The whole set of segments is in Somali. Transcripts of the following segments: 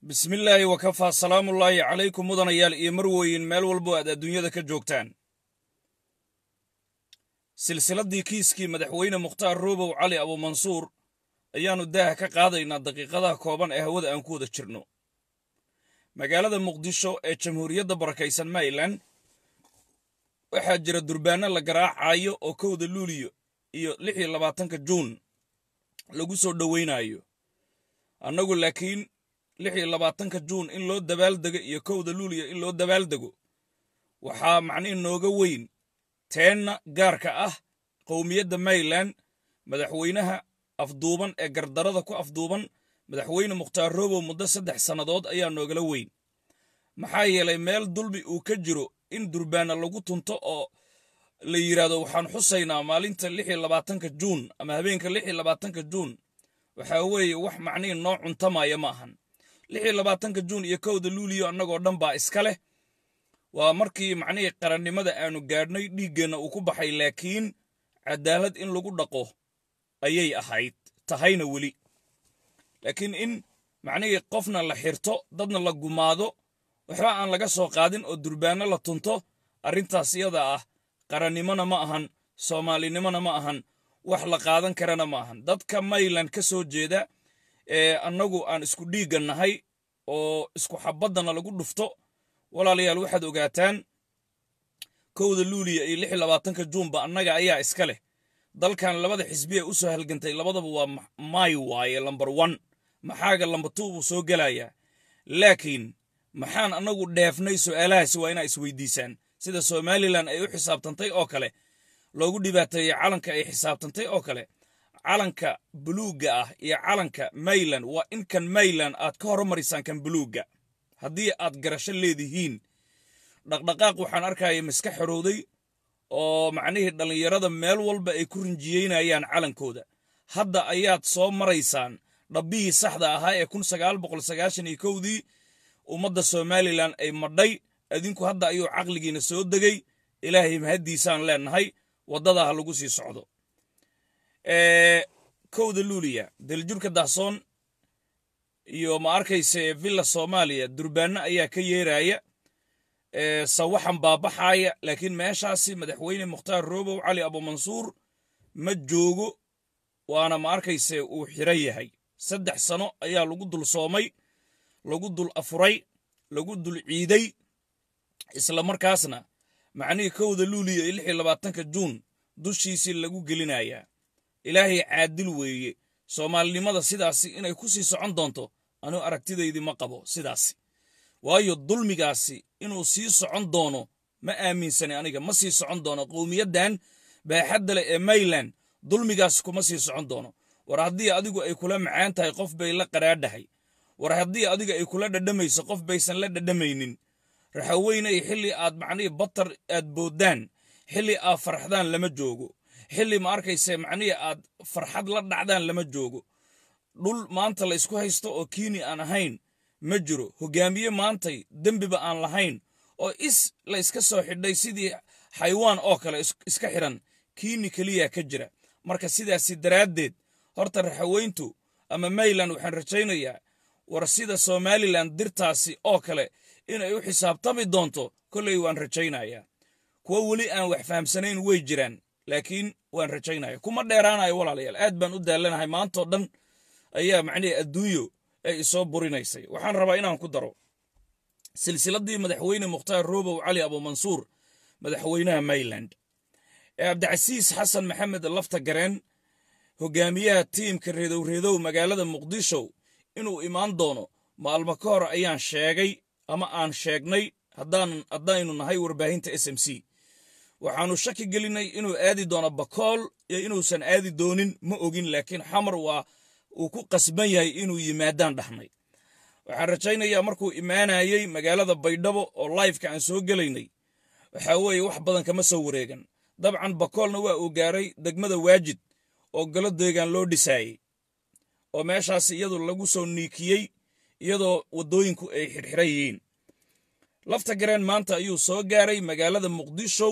bismillaahi wakafaa salaamullaahi calaykum mudanayaal iyo marweyn meel walbo aad adduunyada ka joogtaan silsiladdii kiiskii madaxweyne mukhtaar roobow cali abuumansuur ayaannu daaha ka qaadaynaa daqiiqadaha kooban ee hawada aan ku wada jirno magaalada muqdisho ee jamhuuriyadda barakaysan maryland waxaa jira durbaanno la garaacayo oo kowda luuliyo iyo lix iyo labaatanka juun lagu soo dhoweynaayo annagu laakiin lix iyo labaatanka juun in loo dabaaldego iyo kowda luuliya in loo dabaaldego waxaa macnihi nooga weyn teenna gaarka ah qowmiyadda maryland madaxweynaha afduuban ee gardarada ku afduuban madaxweyne mukhtaar roobow muddo saddex sannadood ayaa noogala weyn maxaa yeelay meel dulmi uu ka jiro in durbaana lagu tunto oo la yidhaahdo waxaan xusaynaa maalinta lix iyo labaatanka juun ama habeenka lix iyo labaatanka juun waxaa weeye wax macnihi noo cuntamaya ma ahan lix iyo labaatanka juun iyo kowda luuliyo annagoo dhan baa iska leh waa markii macnihii qarannimada aanu gaadhnay dhiiggeenna uu ku baxay laakiin cadaalad in lagu dhaqo ayay ahayd tahayna weli laakiin in macnihii qofna la xirto dadna la gumaado waxba aan laga soo qaadin oo durbaanno la tunto arrintaas iyada ah qarannimona ma ahan soomaalinimona ma ahan wax la qaadan karana ma ahan dadka mayland ka soo jeeda ee annagu aan isku dhiigga nahay oo isku xabaddana lagu dhufto walaalayaal waxaad ogaataan kowda luuliya iyo lix iyo labaatanka juunba annaga ayaa iska leh dalkan labada xisbi ee u soo halgantay labadaba waa maay waaye lambar wan maxaaga lamba tuu buu soo gelayaa laakiin maxaan annagu dheefnay su'aalahaasi waa inaa isweydiisaan sida somalilan ay u xisaabtantay oo kale loogu dhibaateeyey calanka ay xisaabtantay oo kale calanka buluugga ah iyo calanka mayland waa in kan mayland aad ka hormarisaan kan buluugga haddii aad garasho leedihiin dhaqdhaqaaq waxaan arkaya miska xorowday oo macnihii dhallinyarada meel walba ay ku rinjiyeynayaan calankooda hadda ayaad soo maraysaan dhabbihii saxda ahaa ee kun sagaal boqol sagaashan iyo kowdii ummadda somalilan ay madhay adinku hadda ayuu caqligiina soo degay ilaahay mahaddiisaan leenahay waddadaa ha lagu sii socdo kowda luuliya daljurka dahsoon iyo ma arkayse villa soomaaliya durbaanno ayaa ka yeeraya sawaxan baabaxaaya laakiin meeshaasi madaxweyne mukhtaar roobow cali abuumansuur ma joogo waana ma arkayse uu xiran yahay saddex sano ayaa lagu dul soomay lagu dul afuray lagu dul ciiday isla markaasna macnihii kowda luuliya iyo lix iyo labaatanka juun dushiisii lagu gelinayaa ilaahay caadil weeye soomaalinimada sidaasi inay ku sii socon doonto anuu aragtidaydii ma qabo sidaasi waayo dulmigaasi inuu sii socon doono ma aaminsani aniga ma sii socon doono qowmiyaddan baaxadda leh ee mayland dulmigaasi kuma sii socon doono war haddii adigu ay kula macaan tahay qof bay la qaraadhahay war haddii adiga ay kula dhadhamayso qof baysan la dhadhamaynin raxaweynay xilli aad macnihii batar aad booddaan xilli aad farxdaan lama joogo xilli ma arkayse macnihii aad farxad la dhacdaan lama joogo dhul maanta la ysku haysto oo kiini aan ahayn ma jiro hogaamiye maantay dembiba aan lahayn oo is la iska soo xidhay sidii xaywaan oo kale iska xidhan kiini keliya ka jira marka sidaasi daraaddeed horta raxaweyntu ama mayland waxaan rajaynayaa war sida somalilan dirtaasi oo kale inay u xisaabtami doonto kolley waan rajaynayaa kuwo weli aan wax fahamsanayn way jiraan laakiin waan rajaynaya kuma dheeraanayo walaalayaal aad baan u daallanahay maantoo dhan ayaa macnihii adduunyo ay isoo burinaysay waxaan rabaa inaan ku daro silsiladdii madaxweyne mukhtaar roobow cali abuumansuur madaxweynaha mayland ee cabdicasiis xasan maxamed lafta gareen hogaamiyaha tiimka reedowreedow magaalada muqdisho inuu imaan doono maalmo ka hor ayaan sheegay ama aan sheegnay haddaynu nahay warbaahinta s m c waxaannu shaki gelinay inuu aadi doono bakool iyo inuusan aadi doonin ma ogin laakiin xamar waa uu ku qasban yahay inuu yimaadaan dhahnay waxaan rajaynayaa markuu imaanayey magaalada baydhabo oo laifka aan soo gelaynay waxaa weeye wax badan kama soo wareegan dabcan bakoolna waa uu gaaray degmada waajid oo golo deegaan loo dhisaayey oo meeshaas iyadu lagu soo niikiyey iyadoo waddooyinku ay xirxiran yihiin lafta gareen maanta ayuu soo gaaray magaalada muqdisho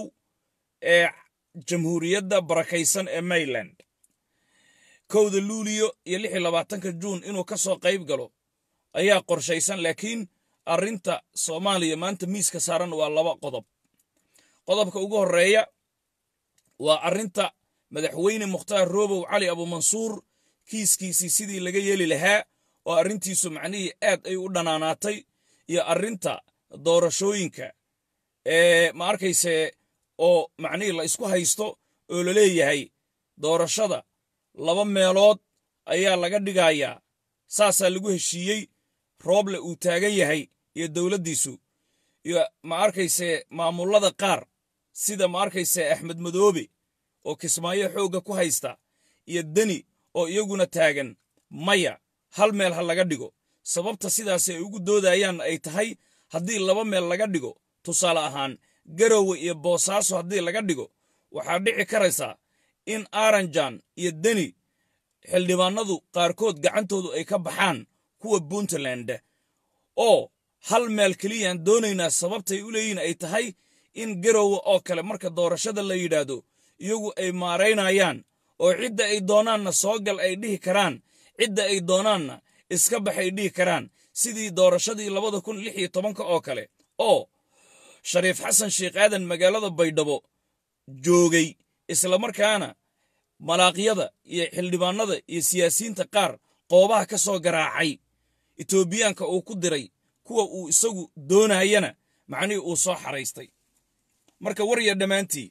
ee jamhuuriyadda barakaysan ee mayland kowda luuliyo iyo lix iyo labaatanka juun inuu ka soo qayb galo ayaa qorshaysan laakiin arrinta soomaaliya maanta miiska saaran waa laba qodob qodobka ugu horreeya waa arrinta madaxweyne mukhtaar roobow cali abumansuur kiiskiisii sidii laga yeeli lahaa oo arrintiisu macnihii aad ay u dhanaanaatay iyo arrinta doorashooyinka ee ma arkayse oo macnihii la isku haysto oo la leeyahay doorashada laba meelood ayaa laga dhigayaa saasaa lagu heshiiyey rooble uu taagan yahay iyo dowladdiisu iyo ma arkayse maamullada qaar sida ma arkayse axmed madoobe oo kismaayo xoogga ku haysta iyo deni oo iyaguna taagan maya hal meel ha laga dhigo sababta sidaas ay ugu doodayaan ay tahay haddii laba meel laga dhigo tusaale ahaan garowe iyo boosaaso haddii laga dhigo waxaa dhici karaysaa in aranjan iyo deni xildhibaanadu qaarkood gacantoodu ay ka baxaan kuwa puntland oo hal meel keliyaan doonaynaa sababtay u leeyihin ay tahay in garowe oo kale marka doorashada la yidhaahdo iyagu ay maaraynayaan oo cidda ay doonaanna soo gal ay dhihi karaan cidda ay doonaanna iska bax ay dhihi karaan sidii doorashadii labada kun lix iyo tobanka oo kale oo shariif xasan sheekh aadan magaalada baydhabo joogay islamarkaana malaaqyada iyo xildhibaanada iyo siyaasiyiinta qaar qoobaha ka soo garaacay etoobiyaanka uu ku diray kuwa uu isagu doonayana macnihii uu soo xaraystay marka warya dhammaantii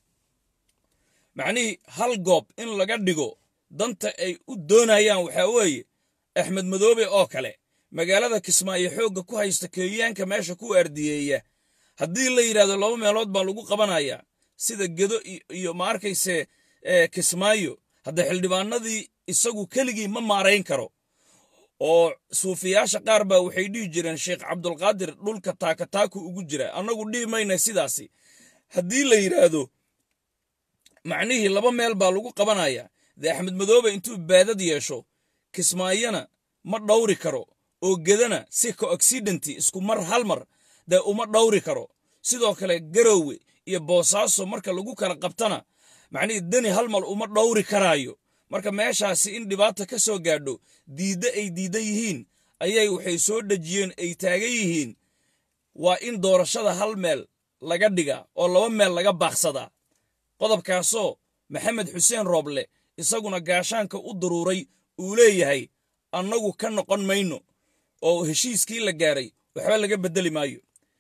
macnihii hal goob in laga dhigo danta ay u doonayaan waxaa weeye axmed madoobe oo kale magaalada kismaayo xoogga ku haysta kenyaanka meesha ku ardiyeeya haddii la yidhahdo laba meelood baa lagu qabanayaa sida gedo iyo ma arkayse kismaayo hadda xildhibaanadii isagu keligii ma maarayn karo oo suufiyaasha qaar baa waxay dhihi jireen sheekh cabdulqaadir dhulka taakataaku ugu jira annagu dhihi mayna sidaasi haddii la yidhaahdo macnihii laba meel baa lagu qabanaya dee axmed madoobe intuu baadad yeesho kismaayona ma dhawri karo oo gedana si coaccidenti isku mar hal mar dee uma dhawri karo sidoo kale garowe iyo boosaaso marka lagu kala qabtana macnihii deni hal mal uma dhawri karaayo marka meeshaasi in dhibaata ka soo gaadho diidda ay diidan yihiin ayay waxay soo dhejiyeen ay taagan yihiin waa in doorashada hal meel laga dhigaa oo laba meel laga baaqsadaa qodobkaasoo maxamed xuseen rooble isaguna gaashaanka u daruuray uu leeyahay annagu ka noqon mayno oo heshiiskii la gaaray waxba laga beddeli maayo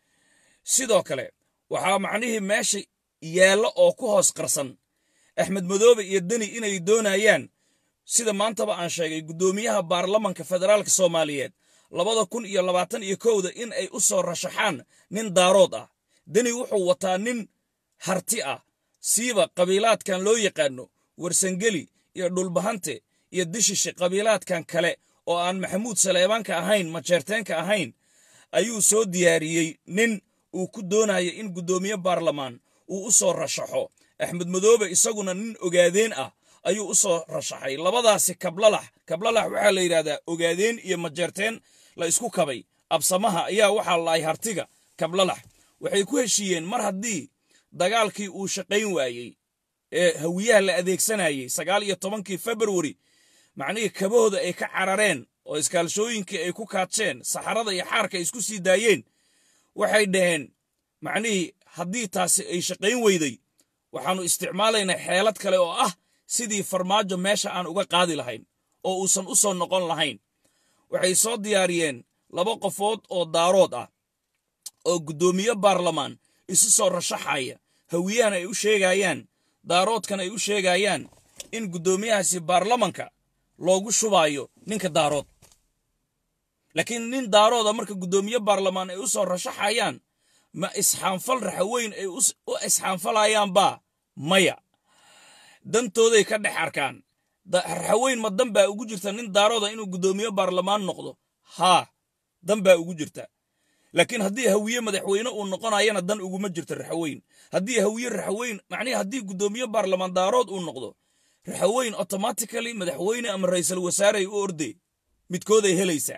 sidoo kale waxaa macnihii meesha yaallo oo ku hoos qarsan axmed madoobe iyo deni inay doonayaan sida maantaba aan sheegay guddoomiyaha baarlamanka federaalka soomaaliyeed labada kun iyo labaatan iyo kowda in ay u soo rashaxaan nin daarood ah deni wuxuu wataa nin harti ah siiba qabiilaadkan loo yaqaano warsangeli iyo dhulbahante iyo dishishe qabiilaadkan kale oo aan maxamuud saleebaanka ahayn majeerteenka ahayn ayuu soo diyaariyey nin uu ku doonaya in guddoomiye baarlamaan uu u soo rashaxo axmed madoobe isaguna nin ogaadeen ah ayuu u soo rashaxay labadaasi kablalax kablalax waxaa la yidhahdaa ogaadeen iyo majeerteen la isku kabay absamaha ayaa waxaa laay hartiga kablalax waxay ku heshiiyeen mar haddii dagaalkii uu shaqayn waayey ee hawiyaha la adeegsanayey sagaal iyo tobankii februari macnihii kabahooda ay ka carareen oo iskaalshooyinkii ay ku kaadsheen saxarada iyo xaarka ay isku sii daayeen waxay dhaheen macnihii haddii taasi ay shaqayn weyday waxaannu isticmaalaynaa xeelad kale oo ah sidii farmaajo meesha aan uga qaadi lahayn oo uusan u soo noqon lahayn waxay soo diyaariyeen laba qofood oo daarood ah oo guddoomiye baarlamaan isu soo rashaxaya hawiyahan ay u sheegayaan daaroodkan ay u sheegayaan in guddoomiyahaasi baarlamanka loogu shubaayo ninka daarood laakiin nin daarooda marka guddoomiye baarlamaan ay u soo rashaxayaan ma isxaanfal raxaweyn ay u isxaanfalayaanbaa maya dantooday ka dhex arkaan raxaweyn ma dan baa ugu jirta nin daarooda inuu guddoomiye baarlamaan noqdo haa dan baa ugu jirta laakiin haddii hawiye madaxweyne uu noqonayana dan uguma jirto raxaweyn haddii hawiye raxaweyn macnihi haddii guddoomiye baarlamaan daarood uu noqdo raxaweyn automatically madaxweyne ama ra'iisul wasaareay u ordee midkooday helaysaa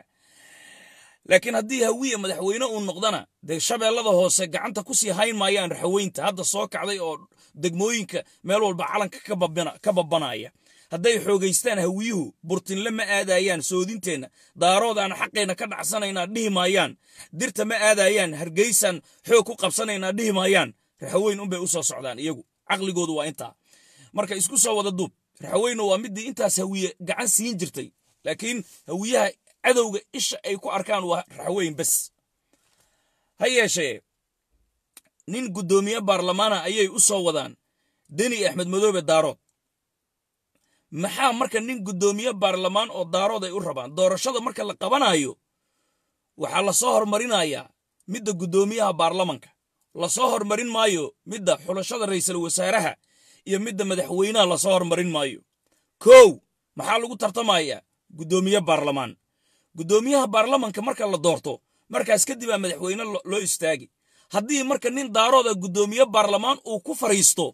laakiin haddii hawiye madaxweyne uu noqdana dee shabeellada hoose gacanta ku sii hayn maayaan raxaweynta hadda soo kacday oo degmooyinka meel walba calanka ka babanaya hadday xoogaystaan hawiyuhu burtinle ma aadayaan soodinteenna daaroodaan xaqeenna ka dhacsanaynaa dhihi maayaan dirta ma aadayaan hargeysaan xoog ku qabsanaynaa dhihi maayaan raxaweyn unbay u soo socdaan iyagu caqligoodu waa intaa marka isku soo wada duub raxaweynu waa midii intaas hawiye gacan siin jirtay laakiin hawiyaha cadowga isha ay ku arkaan waa raxweyn bes ha yeeshee nin guddoomiye baarlamaana ayay u soo wadaan deni axmed madoobe daarood maxaa marka nin guddoomiye baarlamaan oo daarood ay u rabaan doorashada marka la qabanayo waxaa lasoo hormarinayaa midda guddoomiyaha baarlamanka lasoo hormarin maayo midda xulashada ra'iisul wasaaraha iyo midda madaxweynaha lasoo hormarin maayo kow maxaa lagu tartamayaa guddoomiye baarlamaan guddoomiyaha baarlamanka marka la doorto markaas kadibaa madaxweyne loo istaagi haddii marka nin daarooda guddoomiye baarlamaan uu ku fadhiisto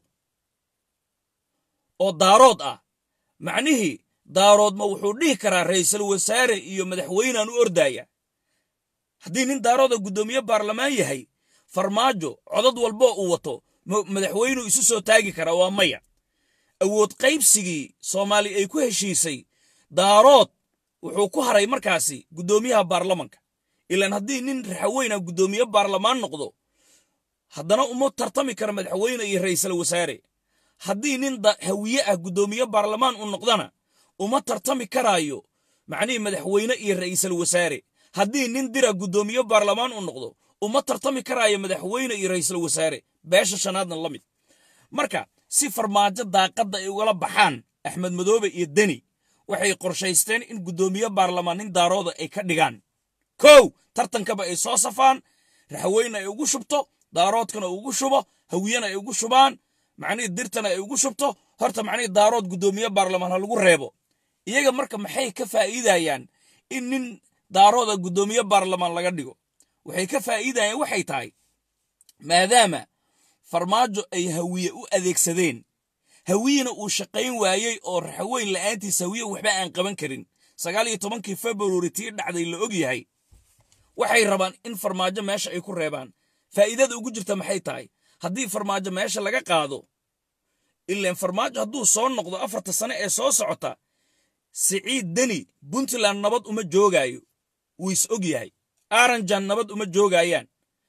oo daarood ah macnihii daaroodma wuxuu dhihi karaa ra'iisul wasaare iyo madaxweynaan u ordaya haddii nin daarooda guddoomiye baarlamaan yahay farmaajo codad walboo uu wato madaxweynuu isu soo taagi karaa waa maya awood qaybsigii soomaali ay ku heshiisay daarood wuxuu ku haray markaasi guddoomiyaha baarlamanka ilaan haddii nin raxaweyna guddoomiye baarlamaan noqdo haddana uma tartami kara madaxweyne iyo ra'iisul wasaare haddii nin hawiye ah guddoomiye baarlamaan u noqdana uma tartami karaayo macnihii madaxweyne iyo ra'iisul wasaare haddii nin dira guddoomiye baarlamaan u noqdo uma tartami karaayo madaxweyne iyo ra'iisul wasaare beesha shanaadna la mid marka si farmaajo daaqadda ay ugala baxaan axmed madoobe iyo deni waxay qorshaysteen in guddoomiye baarlamaan nin daarooda ay ka dhigaan kow tartankaba ay soo safaan raxweyne ay ugu shubto daaroodkana ugu shubo hawiyena ay ugu shubaan macnihii dirtana ay ugu shubto horta macnihii daarood guddoomiye baarlamaan ha lagu reebo iyaga marka maxay ka faa'iidayaan in nin daarooda guddoomiye baarlamaan laga dhigo waxay ka faa'iidayaan waxay tahay maadaama farmaajo ay hawiye u adeegsadeen hawiyena uu shaqayn waayey oo raxaweyn la'aantiis hawiye waxba aan qaban karin sagaal iyo tobankii februari tii dhacday la og yahay waxay rabaan in farmaajo meesha ay ku reebaan faa'iidada ugu jirta maxay tahay haddii farmaajo meesha laga qaado ilaan farmaajo hadduu soo noqdo afarta sane ee soo socota siciid deni puntland nabad uma joogaayo wuu is og yahay aranjan nabad uma joogayaan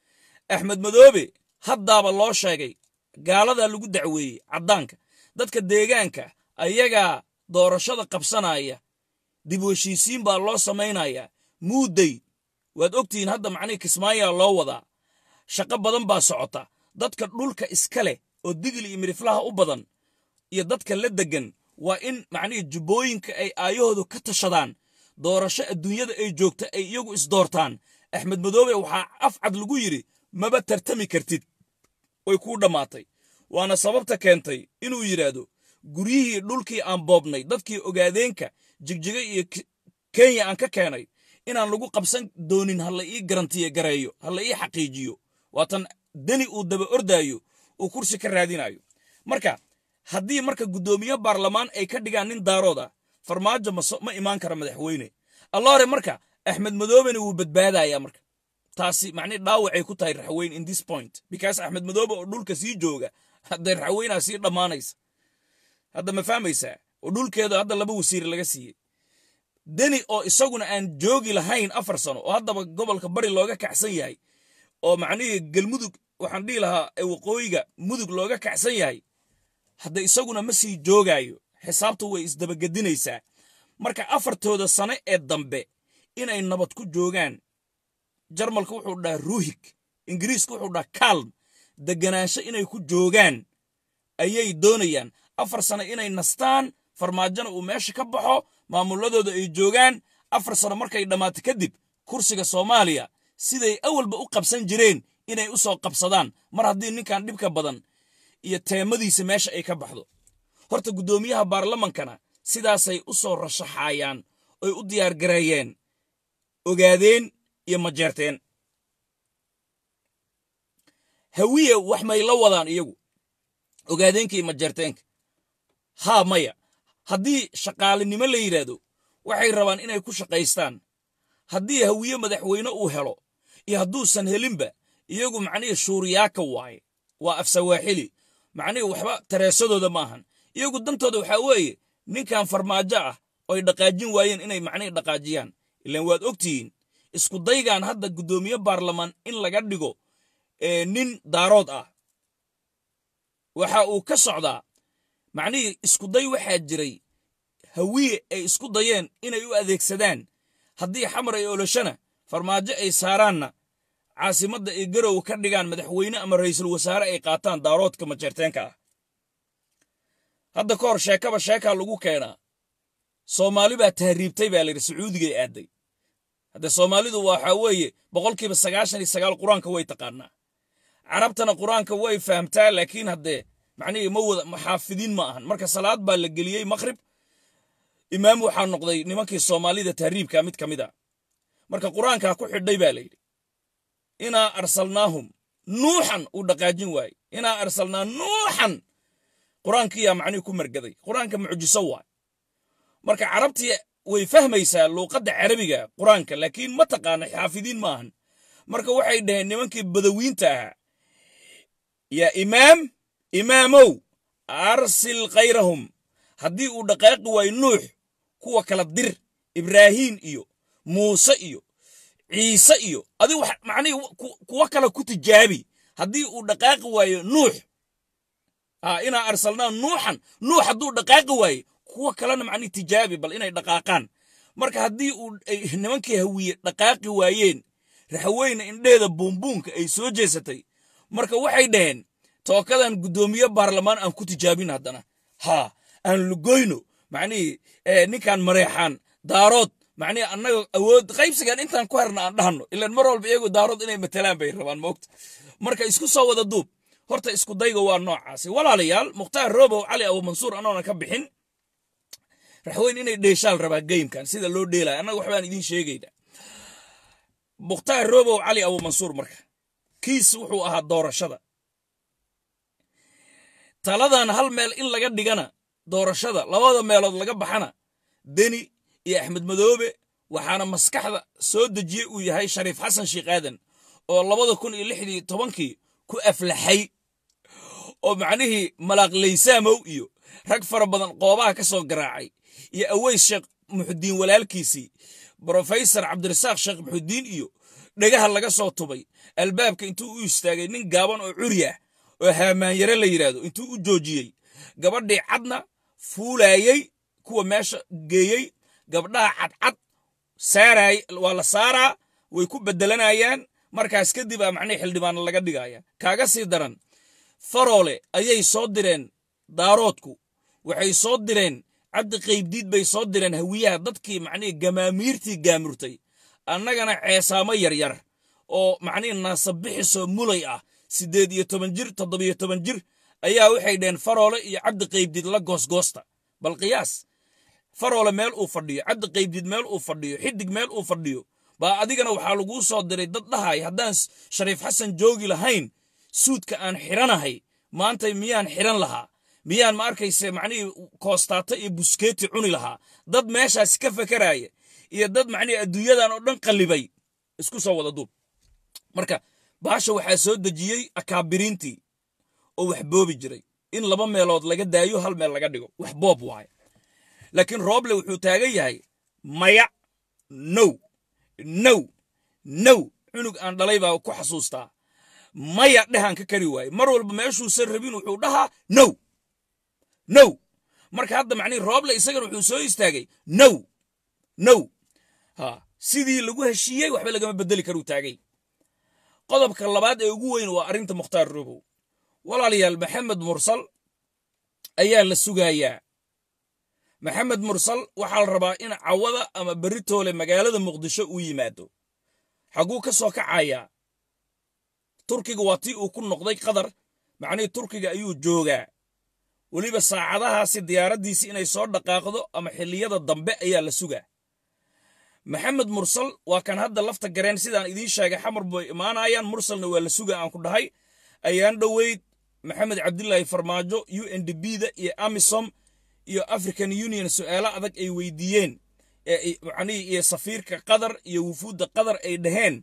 axmed madoobe haddaaba loo sheegay gaaladaa lagu dacweeyey caddaanka dadka deegaanka ayagaa doorashada qabsanaya dib u heshiisiin baa loo samaynayaa muudday waad ogtihiin hadda macnihii kismaayaa loo wadaa shaqo badan baa socota dadka dhulka iska leh oo digil iyo midhiflaha u badan iyo dadka la deggan waa in macnihii jubbooyinka ay aayahoodu ka tashadaan doorasho adduunyada ay joogta ay iyagu isdoortaan axmed madoobe waxaa afcad lagu yidhi maba tartami kartid way kuu dhammaatay waana sababta keentay inuu yidhaahdo guryihii dhulkii aan boobnay dadkii ogaadeenka jigjiga iyo kenya aan ka keenay inaan lagu qabsan doonin ha la ii garantiye gareeyo ha la ii xaqiijiyo waatan deni uu daba ordaayo uu kursi ka raadinayo marka haddii marka guddoomiye baarlamaan ay ka dhigaan nin daarood ah farmaajo ma imaan kara madaxweyne allaore marka axmed madoobena wuu badbaadayaa marka taasi macnii dhaawacay ku tahay raxweyn in this point because axmed madoobe oo dhulka sii jooga haddee raxweynaa sii dhammaanaysa hadda ma fahmaysaa oo dhulkeeda hadda laba wasiir laga siiyey deni oo isaguna aan joogi lahayn afar sano oo haddaba gobolka bari looga kacsan yahay oo macnihii galmudug waxaan dhihi lahaa waqooyiga mudug looga kacsan yahay hadda isaguna ma sii joogaayo xisaabtu way isdabagedinaysaa marka afartooda sane ee dambe inay nabad ku joogaan jarmalka wuxuu dhaha ruuhig ingiriiska wuxuu dhaha kalm deganaansho inay ku joogaan ayay doonayaan afar sano inay nastaan farmaajona uu meesha ka baxo maamuladooda ay joogaan afar sano markay dhammaato kadib kursiga soomaaliya siday awalba u qabsan jireen inay u soo qabsadaan mar haddii ninkan dhibka badan iyo teemadiisa meesha ay ka baxdo horta guddoomiyaha baarlamankana sidaasay u soo rashaxayaan oy u diyaargareeyeen ogaadeen iyo majeerteen hawiye wax may la wadaan iyagu ogaadeenka iyo majeerteenka haa maya haddii shaqaalinimo la yidhaahdo waxay rabaan inay ku shaqaystaan haddii hawiye madaxweyne uu helo iyo hadduusan helinba iyagu macnihii shuuriyaaka waaye waa afsawaaxili macnihii waxba tareesadooda ma ahan iyagu dantooda waxaa weeye ninkan farmaajo ah oy dhaqaajin waayeen inay macnihii dhaqaajiyaan ilaan waad ogtihiin isku daygan hadda guddoomiye baarlamaan in laga dhigo nin daarood ah waxa uu ka socdaa macnihii iskuday waxaa jiray hawiye ay isku dayeen inay u adeegsadaan haddii xamar ay oloshana farmaajo ay saaraanna caasimadda ay garow ka dhigaan madaxweyne ama ra'iisul wasaare ay qaataan daaroodka majeerteenka ah hadda ka hor sheekaba sheekaa lagu keenaa soomaali baa tahriibtay baa layidhi sacuudigay aaday hadde soomaalidu waxaa weeye boqolkiiba sagaashan iyo sagaal qur-aanka way taqaanaa carabtana qur-aanka way fahamtaa laakiin haddee macnihii ma wada xaafidiin ma ahan marka salaad baa la geliyey makhrib imaam waxaa noqday nimankii soomaalida tahriibka mid ka mid a marka qur-aankaa ku xidhay baa layidhi inaa arsalnaahum nuuxan uu dhaqaajin waaye inaa arsalnaa nuuxan qur-aankiyaa macnihii ku margaday qur-aanka mucjiso waay marka carabtii way fahmaysaa luuqadda carabiga qur-aanka laakiin ma taqaana xaafidiin ma ahan marka waxay dhaheen nimankii badawiinta ahaa yaa imaam imaamow arsil kayrahum haddii uu dhaqaaqi waayo nuux kuwa kala dir ibraahiim iyo muuse iyo ciise iyo adi wax macnihii kuwa kale ku tijaabi haddii uu dhaqaaqi waayo nuux inaa arsalnaa nuuxan nuux hadduu dhaqaaqi waaye kuwa kalena macnihi tijaabi bal inay dhaqaaqaan marka haddii uu nimankii hawiye dhaqaaqi waayeen raxweyne indheeda buunbuunka ay soo jeesatay marka waxay dhaheen tookadan guddoomiye baarlamaan aan ku tijaabin haddana haa aan lugoyno macnihii ninkan mareexaan daarood macnihii annaga awood qaybsigan intaan ku herna aan dhahno ilaan mar walba iyagu daarood inay matalaan bay rabaan moogta marka isku soo wada duub horta isku dayga waa noocaasi walaalayaal mukhtaar robow cali abumansuur anoona ka bixin raxweyn inay dheeshaal rabaa geymkan sida loo dheelaya annaga waxbaan idiin sheegayna mukhtaar robow cali abumansuur marka kiis wuxuu ahaa doorashada taladan hal meel in laga dhigana doorashada labada meelood laga baxana deni iyo axmed madoobe waxaana maskaxda soo dejiye uu yahay shariif xasan sheekh aadan oo labada kun iyo lixdii tobankii ku aflaxay oo macnihii malaaqlaysaamow iyo rag fara badan qoobaha ka soo garaacay iyo aweys sheekh muxudiin walaalkiisii brofesor cabdirasaaq sheekh muxudiin iyo dhegaha laga soo tubay albaabka intuu u istaagay nin gaaban oo curi ah oo haamaanyare la yidhaahdo intuu u joojiyey gabadhii cadna fuulayey kuwa meesha geeyey gabdhaha cadcad saaraay waa la saaraa way ku bedelanayaan markaas kadib a macnihii xildhibaana laga dhigaya kaaga sii daran faroole ayay soo direen daaroodku waxay soo direen cabdi qaybdiid bay soo direen hawiyaha dadkii macnihii gamaamiirtii gaamurtay annagana ceesaamo yaryar oo macnihii naasabixisoo mulay ah siddeed iyo toban jir toddobiyo toban jir ayaa waxay dhaheen faroole iyo cabdi qaybdiid la goosgoosta bal qiyaas faroole meel uu fadhiyo cabdi qaybdiid meel uu fadhiyo xidig meel uu fadhiyo baa adigana waxaa laguu soo diray dad dhahay haddaan shariif xasan joogi lahayn suudka aan xidhanahay maanta miyaan xidhan lahaa miyaan ma arkayse macnihii koostaata iyo buskeeti cuni lahaa dad meeshaas ka fakaraaya iyo dad macnihii adduunyadan oo dhan qallibay isku soo wada duub marka baasha waxaa soo dejiyey akaabiriintii oo wax boobi jiray in laba meelood laga daayo hal meel laga dhigo wax boob waaye laakiin rooble wuxuu taagan yahay maya now now now cunug aan dhalay baa ku xasuustaa maya dhehaan ka kari waaye mar walba meeshuusan rabin wuxuu dhahaa now now marka hadda macnihi rooble isagana wuxuu soo istaagay now now ha sidii lagu heshiiyey waxba lagama bedeli karuu taagay qodobka labaad ee ugu weyn waa arrinta mukhtaar robow walaalayaal maxamed mursal ayaa la sugayaa maxamed mursal waxaa la rabaa in cawada ama beritoole magaalada muqdisho uu yimaado xagguu ka soo kacayaa turkiga waa tii uu ku noqday qatar macnihii turkiga ayuu joogaa weliba saacadahaasi diyaaraddiisii inay soo dhaqaaqdo ama xilliyada dambe ayaa la sugaa maxamed mursal waa kan hadda lafta gareen sidaan idiin sheegay xamar bay imaanayaan mursalna waa la suga aan ku dhahay ayaan dhoweyd maxamed cabdilaahi farmaajo u n d b da iyo amisom iyo african union su'aalo adag ay weydiiyeen macnihii iyo safiirka qatar iyo wufuudda qatar ay dhaheen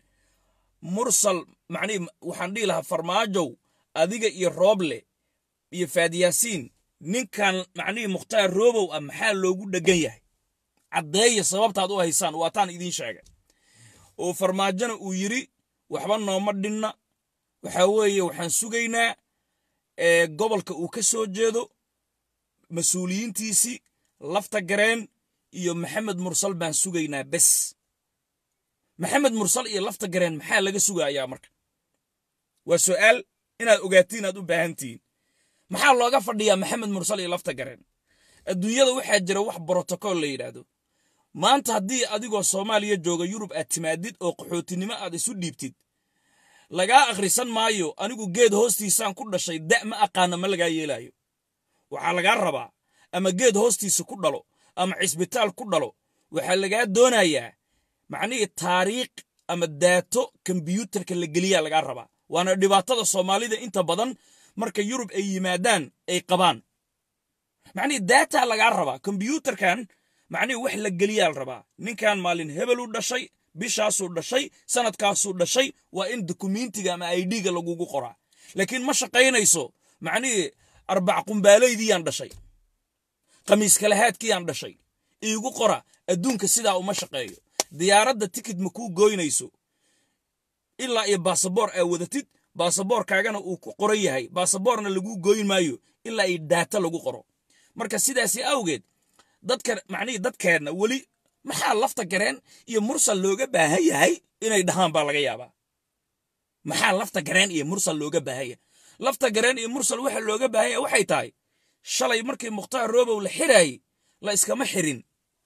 mursal macnihii waxaan dhihi lahaa farmaajow adiga iyo rooble iyo faadiyaasiin ninkan macnihii mukhtaar roobow ah maxaa loogu dheggan yahay caddeeya sababtaad u haysaan waataan idiin sheegay oo farmaajona uu yidhi waxba nooma dhinna waxaa weeye waxaan sugaynaa gobolka uu ka soo jeedo mas-uuliyiintiisii lafta gareen iyo maxamed mursal baan sugaynaa bes maxamed mursal iyo lafta gareen maxaa laga sugayaa marka waa su'aal inaad ogaatiin aad u baahantihiin maxaa looga fadhiyaa maxamed mursal iyo lafta gareen adduunyada waxaa jira wax brotocool la yidhaahdo maanta haddii adigoo soomaaliya jooga yurub aad timaadid oo qaxootinimo aad isu dhiibtid lagaa akhrisan maayo anigu geed hoostiisaan ku dhashay da' ma aqaana ma lagaa yeelaayo waxaa lagaa rabaa ama geed hoostiisa ku dhalo ama cisbitaal ku dhalo waxaa lagaa doonayaa macnihii taariikh ama daato kombyuutarka la geliyaa lagaa rabaa waana dhibaatada soomaalida inta badan marka yurub ay yimaadaan ay qabaan macnihii daataa lagaa rabaa kombyuutarkan macnihii wax la geliyaa la rabaa ninkan maalin hebeluu dhashay bishaasuu dhashay sanadkaasuu dhashay waa in dukumentiga ama idga lagugu qoraa laakiin ma shaqaynayso macnihii arbac qumbaalaydiyaan dhashay khamiis kalahaadkiyaan dhashay iigu qora adduunka sidaa uma shaqeeyo diyaaradda tikid ma kuu gooynayso ilaa iyo baasaboor aa wadatid baasaboorkaagana uu ku qoran yahay baasaboorna laguu gooyn maayo ilaa iyo daata lagu qoro marka sidaasi awgeed dadka macnihii dadkeenna weli maxaa lafta gareen iyo mursal looga baahan yahay inay dhahaan baa laga yaabaa maxaa lafta gareen iyo mursal looga baahan yahay lafta gareen iyo mursal waxa looga baahan yahay waxay tahay shalay markii mukhtaar roobow la xiraayey la iskama xirin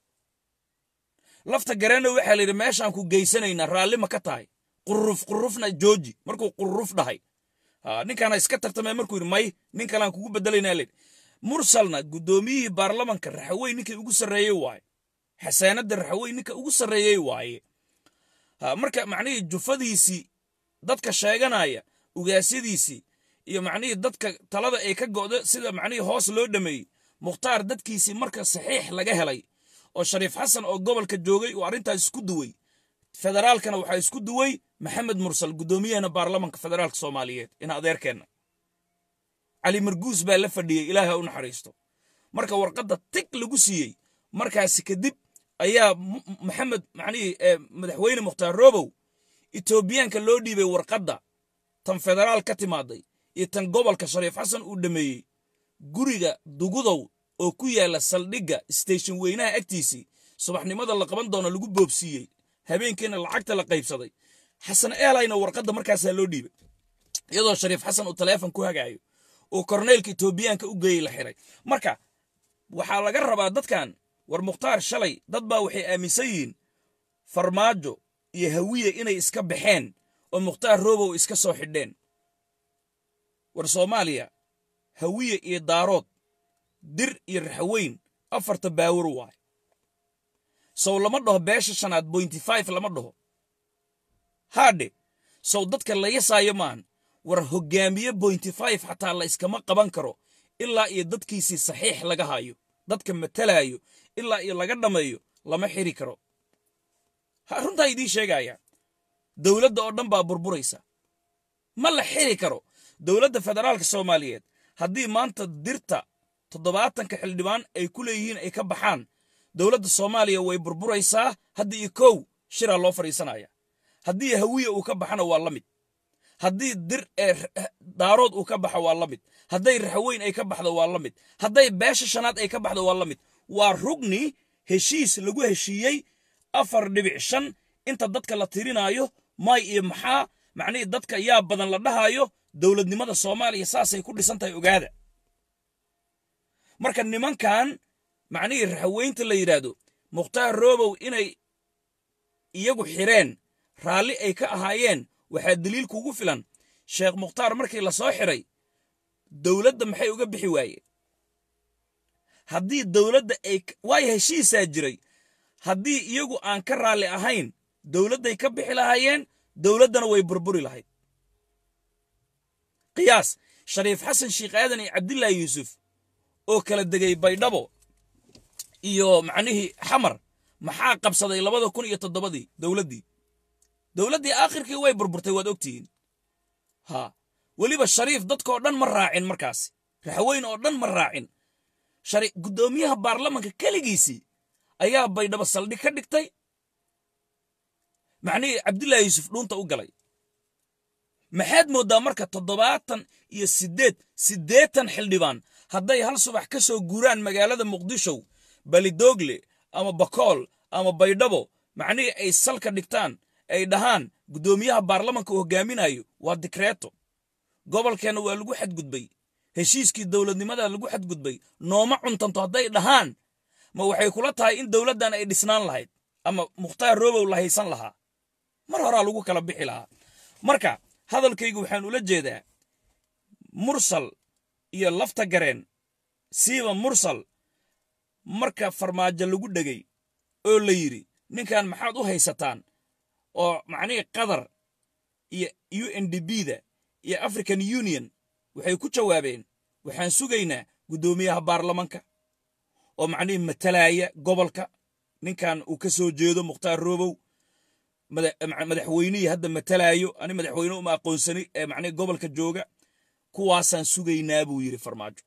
lafta gareenna waxaa la yidhi meeshaan ku geysanaynaa raalli ma ka tahay qurruf qurrufna jooji markuu qurruf dhahay ninkaana iska tartamay markuu yidhi may nin kalaan kugu bedelaynaa layidhi mursalna guddoomiyihii baarlamanka raxaweyn ninkii ugu sarreeyey waaye xasaanadda raxaweyn ninka ugu sarreeyey waaye marka macnihii jufadiisii dadka sheeganaya ugaasyadiisii iyo macnihii dadka talada ay ka go'do sida macnihii hoos loo dhameeyey mukhtaar dadkiisii marka saxiix laga helay oo shariif xasan oo gobolka joogay uu arrintaas isku duway federaalkana waxaa isku duway maxamed mursal guddoomiyahana baarlamanka federaalka soomaaliyeed in adeerkeenna cali marguus baa la fadhiyey ilaaha u naxariisto marka warqadda tig lagu siiyey markaasi kadib ayaa maxamed macnihii madaxweyne mukhtaar roobow etoobiyaanka loo dhiibay warqadda tan federaal ka timaaday iyo tan gobolka shariif xasan uu dhameeyey guriga dugudow oo ku yaala saldhigga station weynaha agtiisii subaxnimada la qaban doono lagu boobsiiyey habeenkiina lacagta la qaybsaday xasan eelayna warqadda markaasaa loo dhiibay iyadoo shariif xasan uu taleefon ku hagaayo oo korneylka etoobiyaanka u geeyey la xiray marka waxaa laga rabaa dadkan war mukhtaar shalay dad baa waxay aaminsan yihiin farmaajo iyo hawiye inay iska baxeen oo mukhtaar roobow iska soo xidheen war soomaaliya hawiye iyo daarood dir iyo raxweyn afarta baawar waay sow lama dhaho beesha shanaad bointy five lama dhaho haadhe sow dadka la yasaayo maahan war hoggaamiye bointy five xataa la iskama qaban karo ilaa iyo dadkiisii saxiix laga hayo dadka matalaayo ilaa iyo laga dhammeeyo lama xiri karo runtaa idiin sheegaya dowladda oo dhan baa burburaysa ma la xiri karo dowladda federaalka soomaaliyeed haddii maanta dirta toddobaatanka xildhibaan ay ku leeyihiin ay ka baxaan dowladda soomaaliya way burburaysaa hadda iyo kow shiraa loo fadhiisanaya haddii hawiye uu ka baxana waa la mid haddii dir ee daarood uu ka baxo waa la mid hadday raxweyn ay ka baxdo waa la mid hadday beesha shanaad ay ka baxdo waa la mid waa rugni heshiis lagu heshiiyey afar dhibic shan inta dadka la tirinaayo may iyo maxaa macnihii dadka yaa badan la dhahaayo dowladnimada soomaaliya saasay ku dhisan tahay ogaada marka nimankan macnihii raxweynta la yidhaahdo mukhtaar roobow inay iyagu xireen raalli ay ka ahaayeen waxaa daliil kugu filan sheekh mukhtaar markii la soo xiray dowladda maxay uga bixi waayeen haddii dowladda ay waayo heshiisaa jiray haddii iyagu aan ka raalli ahayn dowladday ka bixi lahaayeen dowladdana way burburi lahayd qiyaas shariif xasan sheikh aadan iyo cabdilaahi yuusuf oo kala degay baydhabo iyo macnihii xamar maxaa qabsaday labada kun iyo toddobadii dowladdii dowladdii aakhirkii way burburtay waad ogtihiin ha weliba shariif dadkoo dhan ma raacin markaasi raxweyn oo dhan ma raacin guddoomiyaha baarlamanka keligiisii ayaa baydhabo saldhig ka dhigtay macnihii cabdullaahi yuusuf dhuunta u galay maxaad mooddaa marka toddobaatan iyo siddeed siddeetan xildhibaan hadday hal subax ka soo guuraan magaalada muqdisho balidoogle ama bakool ama baydhabo macnihii ay salka dhigtaan ay dhahaan guddoomiyaha baarlamanka uu hogaaminayo waa dikreeto gobolkeenna waa lagu xadgudbay heshiiskii dowladnimada lagu xadgudbay nooma cuntanto hadday dhahaan ma waxay kula tahay in dowladdan ay dhisnaan lahayd ama mukhtaar roobow la haysan lahaa mar horaa lagu kala bixi lahaa marka hadalkaygu waxaan ula jeedaa mursal iyo lafta gareen siiba mursal marka farmaajo lagu dhegay oo la yidhi ninkan maxaad u haysataan oo macnihii qatar iyo u n d b da iyo african union waxay ku jawaabeen waxaan sugaynaa guddoomiyaha baarlamanka oo macnihii matalaya gobolka ninkan uu ka soo jeedo mukhtaar roobow madaxweynihii hadda matalaayo ani madaxweyne uma aqoonsani ee macnihii gobolka jooga kuwaasaan sugaynaa buu yidhi farmaajo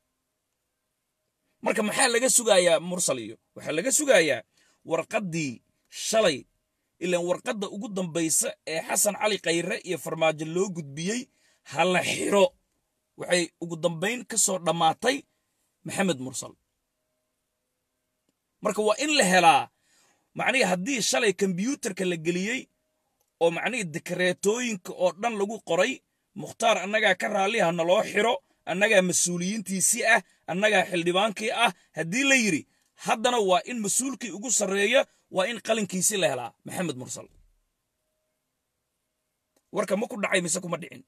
marka maxaa laga sugayaa mursal iyo waxaa laga sugayaa warqaddii shalay ilaan warqadda ugu dambaysa ee xasan cali khayre iyo farmaajo loo gudbiyey ha la xiro waxay ugu dambayn ka soo dhammaatay maxamed mursal marka waa in la helaa macnihii haddii shalay kombyuutarka la geliyey oo macnihii dikreetooyinka oo dhan lagu qoray mukhtaar annagaa ka raalliha naloo xiro annagaa mas-uuliyiintiisii ah annagaa xildhibaankii ah haddii la yidhi haddana waa in mas-uulkii ugu sarreeya waa in qalinkiisii la helaa maxamed mursal warka ma ku dhacay mise kuma dhicin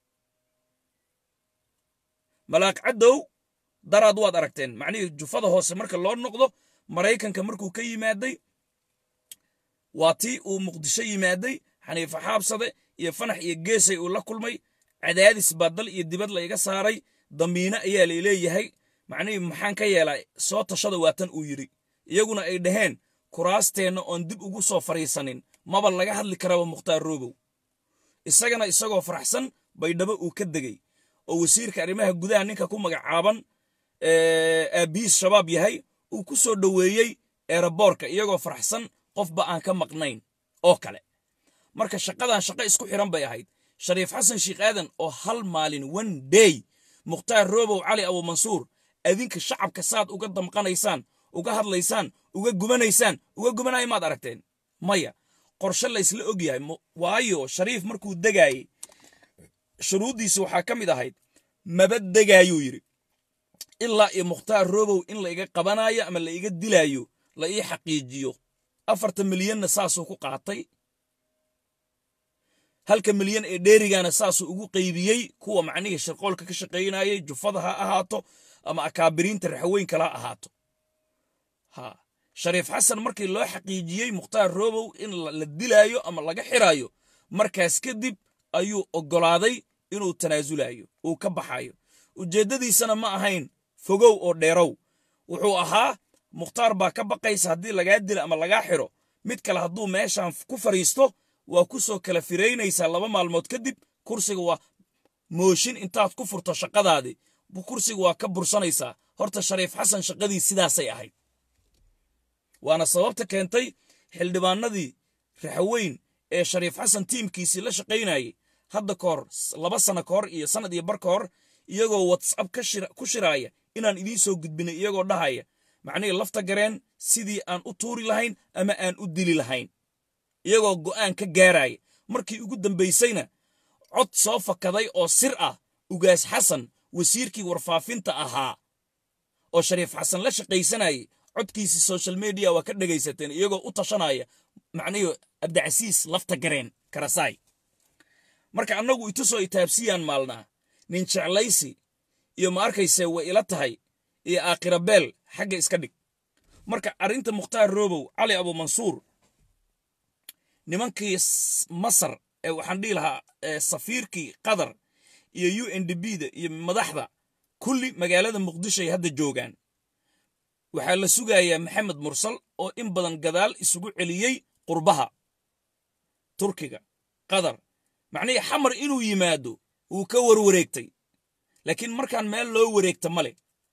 malaaq caddow daraad waad aragteen macnihii jufada hoose marka loo noqdo maraykanka markuu ka yimaaday waa tii uu muqdisho yimaaday xaniifa xaabsade iyo fanax iyo geesay uu la kulmay cadaadis baa dal iyo dibad la iga saaray damiine ayaa lay leeyahay macnihii maxaan ka yeelaa soo tashada waatan uu yidhi iyaguna ay dhaheen kuraasteenna oon dib ugu soo fadhiisanin maba laga hadli karaba mukhtaar roobow isagana isagoo faraxsan baydhabo uu ka degey oo wasiirka arrimaha gudaha ninka ku magacaaban aabihiis shabaab yahay uu ku soo dhoweeyey eeraboorka iyagoo faraxsan qofba aan ka maqnayn oo kale marka shaqadan shaqo isku xiran bay ahayd shariif xasan sheikh aadan oo hal maalin one day mukhtaar roobow cali abuumansuur adinka shacabka saad uga damqanaysaan uga hadlaysaan uga gubanaysaan uga gubanaya maad aragteen maya qorshe laysla og yahay waayo shariif markuu degaayey shuruuddiisa waxaa ka mid ahayd maba degaayuu yidhi ilaa iyo mukhtaar roobow in la iga qabanayo ama la iga dilaayo la ii xaqiijiyo afartan milyanna saasuu ku qaatay halka milyan ee dheerigaana saasuu ugu qaybiyey kuwa macnihii shirqoolka ka shaqaynayay jufada ha ahaato ama akaabiriinta raxweyn kala ha ahaato ha shariif xasan markii loo xaqiijiyey mukhtaar roobow in la dilaayo ama laga xiraayo markaas kadib ayuu oggolaaday inuu tanaasulayo uu ka baxayo ujeeddadiisana ma ahayn fogow oo dheerow wuxuu ahaa mukhtaar baa ka baqaysa haddii lagaa dila ama lagaa xiro mid kale hadduu meeshan ku fadhiisto waa ku soo kala firaynaysaa laba maalmood kadib kursiga waa mooshin intaad ku furto shaqadaadii kursiga waa ka bursanaysaa horta shariif xasan shaqadii sidaasay ahayd waana sababta keentay xildhibaanadii raxweyn ee shariif xasan tiimkiisii la shaqaynayay hadda ka hor laba sano ka hor iyo sannad iyo bar ka hor iyagoo whatsapp ku shiraaya inaan idiin soo gudbinay iyagoo dhahaya macnihii lafta gareen sidii aan u tuuri lahayn ama aan u dili lahayn iyagoo go'aan ka gaaraya markii ugu dambaysayna cod soo fakaday oo sir ah ugaas xasan wasiirkii warfaafinta ahaa oo shariif xasan la shaqaysanayay codkiisii social media waa ka dhegaysateen iyagoo u tashanaya macnihii abdicasiis lafta gareen karasaay marka annagu itusoo itaabsiyaan maalnaa nin jeclaysi iyo ma arkayse way ila tahay iyo aakhira beel xagga iska dhig marka arrinta mukhtaar roobow cali abuumansuur nimankii masar ee waxaan dhihi lahaa safiirkii qatar iyo u n d b da iyo madaxda kulli magaalada muqdisho ay hadda joogaan waxaa la sugayaa maxamed mursal oo in badan gadaal isugu celiyey qurbaha turkiga qatar macnihii xamar inuu yimaado wuu ka warwareegtay laakiin markaan meel loo wareegta ma leh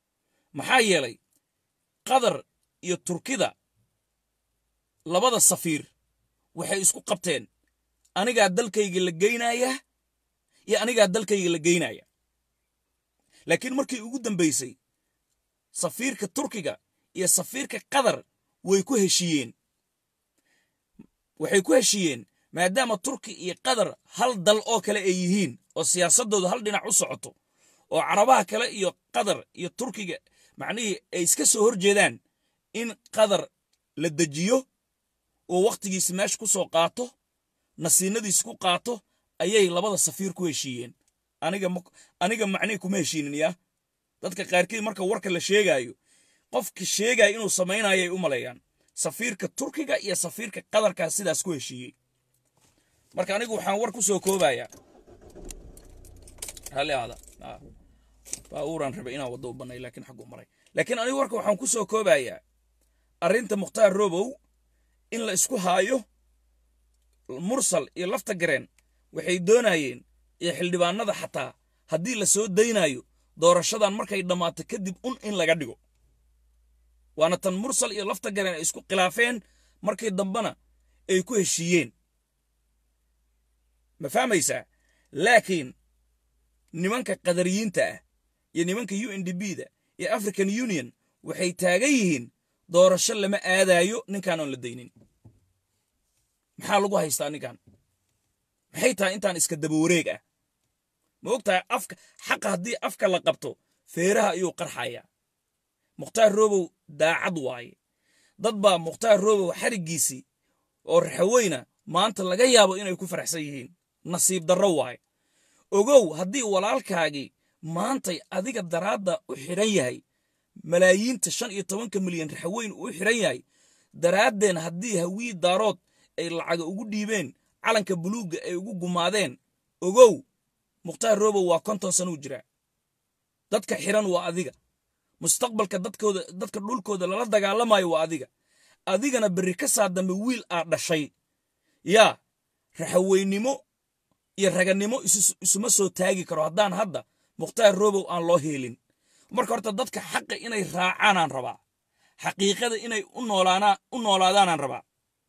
maxaa yeelay qatar iyo turkida labada safiir waxay isku qabteen anigaa dalkayga la geynaya iyo anigaa dalkayga la geynaya laakiin markii ugu dambaysay safiirka turkiga iyo safiirka qatar way ku heshiiyeen waxay ku heshiiyeen maadaama turki iyo qatar hal dal oo kale ay yihiin oo siyaasaddooda hal dhinac u socoto oo carabaha kale iyo qatar iyo turkiga macnihii ay iska soo hor jeedaan in qatar la dejiyo oo wakhtigiisi meesha ku soo qaato nasiinadiisi ku qaato ayay labada safiir ku heshiiyeen aniga aniga macnihi kuma heshiinin yaa dadka qaarkii marka warka la sheegaayo qofka sheegaya inuu samaynayo ay u maleeyaan safiirka turkiga iyo safiirka qatarkaas sidaas ku heshiiyey marka anigu waxaan war ku soo koobayaa raalli aada baabuuraan rabay inaan waddo u bannay laakiin xaggu maray laakiin anigu warka waxaan ku soo koobayaa arrinta mukhtaar robow in la isku haayo mursal iyo lafta gareen waxay doonayeen iyo xildhibaanada xataa haddii la soo daynayo doorashadan markay dhammaato kadib un in laga dhigo waana tan mursal iyo lafta gareen ay isku khilaafeen markii dambena ay ku heshiiyeen ma fahmaysaa laakiin nimanka qadariyiinta ah iyo nimanka u n d b da iyo african union waxay taagan yihiin doorasho lama aadaayo ninkaan oon la daynin maxaa lagu haystaa ninkan maxay tahay intaan iska daba wareeg ah ma og tahay afka xaqa haddii afka la qabto feeraha ayuu qarxayaa mukhtaar robow daacad waaye dad baa mukhtaar robow xariggiisii oo raxaweyna maanta laga yaabo inay ku faraxsan yihiin nasiib darro waaye ogow haddii walaalkaagii maantay adiga daraadda u xidhan yahay malaayiinta shan iyo tobanka milyan raxaweyn uu xidhan yahay daraaddeen haddii hawii daarood ay lacaga ugu dhiibeen calanka buluugga ay ugu gumaadeen ogow mukhtaar robow waa konton sanuu jiraa dadka xidhan waa adiga mustaqbalka dadkooda dadka dhulkooda lala dagaalamayo waa adiga adigana berri ka saa dambe wiil aad dhashay yaa raxaweynimo iyo raganimo isuma soo taagi karo haddaan hadda mukhtaar robow aan loo heelin marka horta dadka xaqa inay raacaanaan rabaa xaqiiqada inay u noolaadaanaan rabaa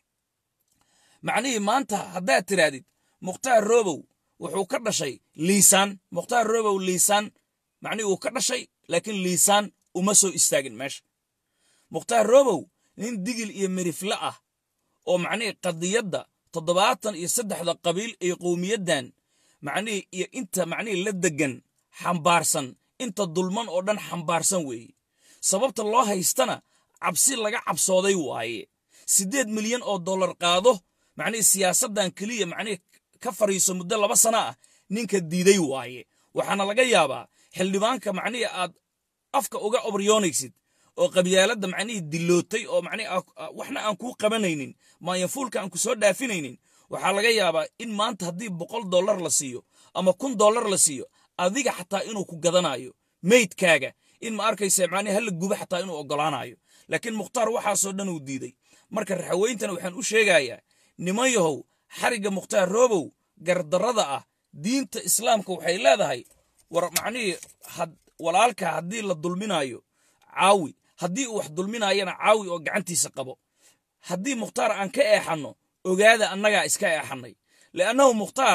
macnihii maanta haddaad tidhaahdid mukhtaar robow wuxuu ka dhashay liisaan mukhtaar robow liisaan macnihii uu ka dhashay laakiin liisaan uma soo istaagin meesha mukhtaar robow nin digil iyo mirifle ah oo macnihii qadiyadda toddobaatan iyo saddexda qabiil ee qowmiyaddan macnihii iyo inta macnihii la deggan xambaarsan inta dulman oo dhan xambaarsan weeye sababta loo haystana cabsi laga cabsooday waaye siddeed milyan oo dollar qaado macnihii siyaasaddan keliya macnihii ka fadhiiso muddo laba sana ah ninka diiday waaye waxaana laga yaabaa xildhibaanka macnihii aad afka uga obryoonaysid oo qabyaaladda macnihii dilootay oo macnihii waxna aan kuu qabanaynin maayafuulka aan ku soo dhaafinaynin waxaa laga yaabaa in maanta haddii boqol dollar la siiyo ama kun dollar la siiyo adiga xataa inuu ku gadanayo meydkaaga in ma arkaysa macnihi hala guba xataa inuu oggolaanayo laakiin mukhtaar waxaasoo dhan uu diiday marka raxaweyntana waxaan u sheegayaa niman yahow xarigga mukhtaar roobow gardarrada ah diinta islaamka waxay leedahay war macnihii walaalka haddii la dulminayo caawi haddii uu wax dulminayana caawi oo gacantiisa qabo haddii mukhtaar aan ka eexanno ogaada annagaa iska eexannay li'annahu mukhtaar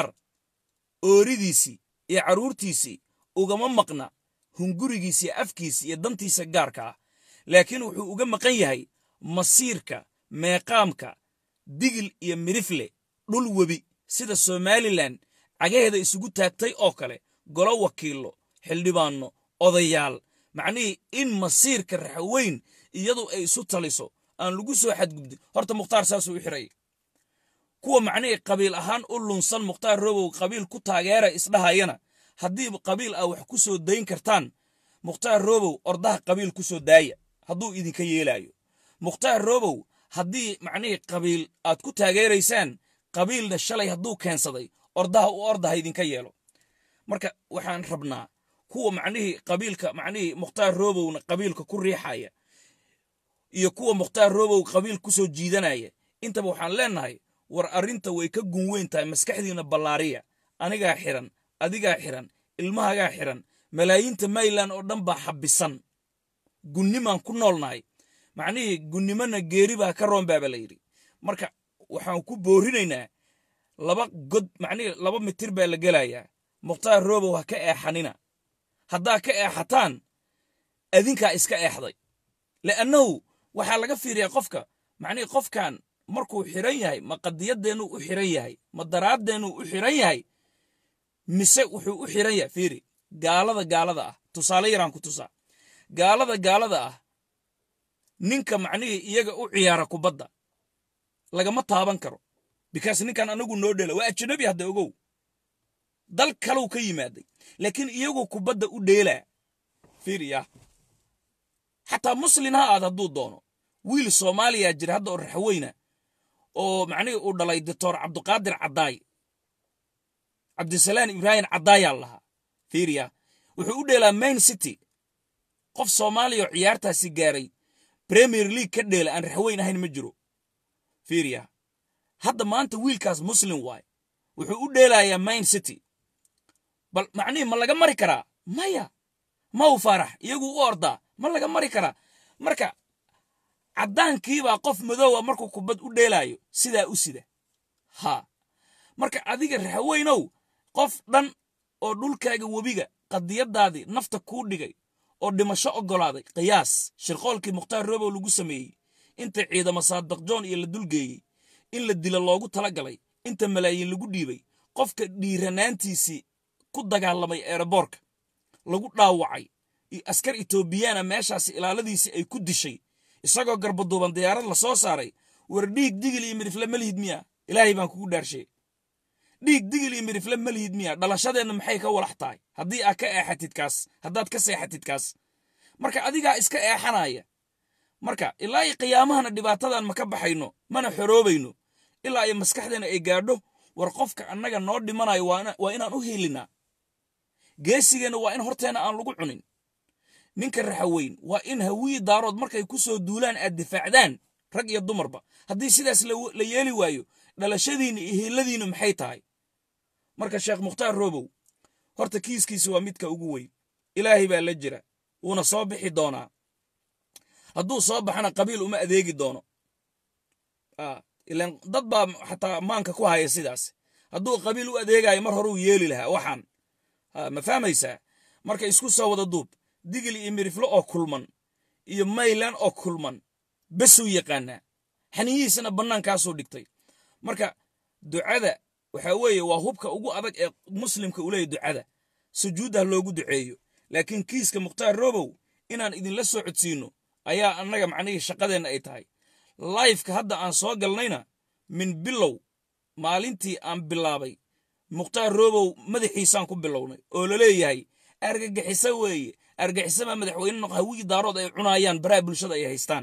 ooridiisii iyo carruurtiisii ugama maqna hungurigiisa iyo afkiisa iyo dantiisa gaarka ah laakiin wuxuu uga maqan yahay masiirka meeqaamka digil iyo midifle dhul webi sida somalilan cagaheeda isugu taagtay oo kale golo wakiillo xildhibaanno odayaal macnihii in masiirka raxweyn iyadu ay isu taliso aan lagu soo xadgudbin horta mukhtaar saasuu u xiray kuwa macnihii qabiil ahaan u lunsan mukhtaar robow qabiil ku taageera isdhahayana haddii qabiil ah wax ku soo dayn kartaan mukhtaar robow ordaha qabiil ku soo daaya hadduu idinka yeelaayo mukhtaar robow haddii macnihii qabiil aad ku taageeraysaan qabiilna shalay hadduu keensaday ordaha u ordaha idinka yeelo marka waxaan rabnaa kuwa macnihii qabiilka macnihii mukhtaar robowna qabiilka ku riixaya iyo kuwa mukhtaar robow qabiil ku soo jiidanaya intaba waxaan leennahay war arrinta way ka gun weyn tahay maskaxdiina ballaariya anigaa xiran adigaa xiran ilmahagaa xiran malaayiinta mayland oo dhan baa xabisan gunnimaan ku noolnahay macnihii gunnimona geeri baa ka roon baaba la yidhi marka waxaan ku boorinaynaa laba god macnihii laba mitir baa la gelayaa mukhtaar roobow ha ka eexanina haddaa ka eexataan adinkaa iska eexday li'annahu waxaa laga fiiriyaa qofka macnihii qofkan markuu xiran yahay ma qadiyadeennuu u xiran yahay ma daraaddeenuu u xiran yahay mise wuxuu u xiran yahay fiiri gaalada gaalada ah tusaale yaraan ku tusaa gaalada gaalada ah ninka macnihii iyaga u ciyaara kubadda lagama taaban karo bikaas ninkan anagu noo dhela waa ajanabi hadda ogow dal kalow ka yimaaday laakiin iyagu kubadda u dheelaa fiiriya xataa muslin ha aad hadduu doono wiil soomaaliya jira hadda oo raxweyna oo macnihii uu dhalay doctor cabdiqaadir caddaay cabdisalaan ibraahim caddaayaa lahaa fiiriya wuxuu u dheelaa main city qof soomaaliya oo ciyaartaasi gaaray premier league ka dheela aan raxweyn ahayn ma jiro fiiriya hadda maanta wiilkaas muslim waay wuxuu u dheelayaa main city bal macnihii ma laga mari karaa maya ma u faarax iyagu u ordaa ma laga mari karaa marka caddaankiibaa qof madoowa markuu kubad u dheelaayo sidaa u sida ha marka adiga raxweynow qof dhan oo dhulkaaga webiga qadiyadaadii nafta kuu dhigay oo dhimasho oggolaaday qiyaas shirqoolkii mukhtaar roobow lagu sameeyey inta ciidamo saadbaqjoon iyo la dulgeeyey in la dilo loogu tala galay inta malaayiin lagu dhiibay qofka dhiiranaantiisii ku dagaalamay eeraboorka lagu dhaawacay askar etoobiyaana meeshaasi ilaaladiisii ay ku dishay isagoo garbaduuban diyaarad la soo saaray war dhiig digil iyo midhifle malihid miya ilaahay baan kugu dhaarshe dhiig digil iyo midhifle malihid miya dhalashadeenna maxay ka walax tahay haddii aad ka eexatid kaas haddaad ka seexatid kaas marka adigaa iska eexanaya marka ilaa iyo qiyaamahana dhibaatadan ma ka baxayno mana xoroobayno ilaa iyo maskaxdeena ay gaadho war qofka annaga noo dhimanayo waa inaan u hiilinaa geesigeenna waa in horteenna aan lagu cunin ninka raxaweyn waa in hawii daarood markay ku soo duulaan aad difaacdaan rag iyo dumarba haddii sidaas la yeeli waayo dhalashadiinna iyo hiiladiinna maxay tahay marka sheekh mukhtaar roobow horta kiiskiisa waa midka ugu weyn ilaahay baa la jira wuuna soo bixi doonaa hadduu soo baxana qabiil uma adeegi doono ilan dad baa xataa maanka ku haya sidaas hadduu qabiil u adeegayo mar horuu yeeli lahaa waxaan ma fahmaysaa marka isku soo wada duub digil iyo miriflo oo kulman iyo maylan oo kulman besuu yaqaanaa xaniyihiisana bannaankaasuu dhigtay marka ducada waxaa weeye waa hubka ugu adag ee muslimka u leeyahy ducada sujuuddah loogu duceeyo laakiin kiiska mukhtaar robow inaan idinla soo codsiinno ayaa annaga macnihii shaqadeenna ay tahay laifka hadda aan soo galnayna min bilow maalintii aan bilaabay mukhtaar robow madaxiisaan ku bilownay oo la leeyahay argagixiso weeye argixisama madaxweyne noq hawigii daarood ay cunaayaan baraha bulshada ay haystaan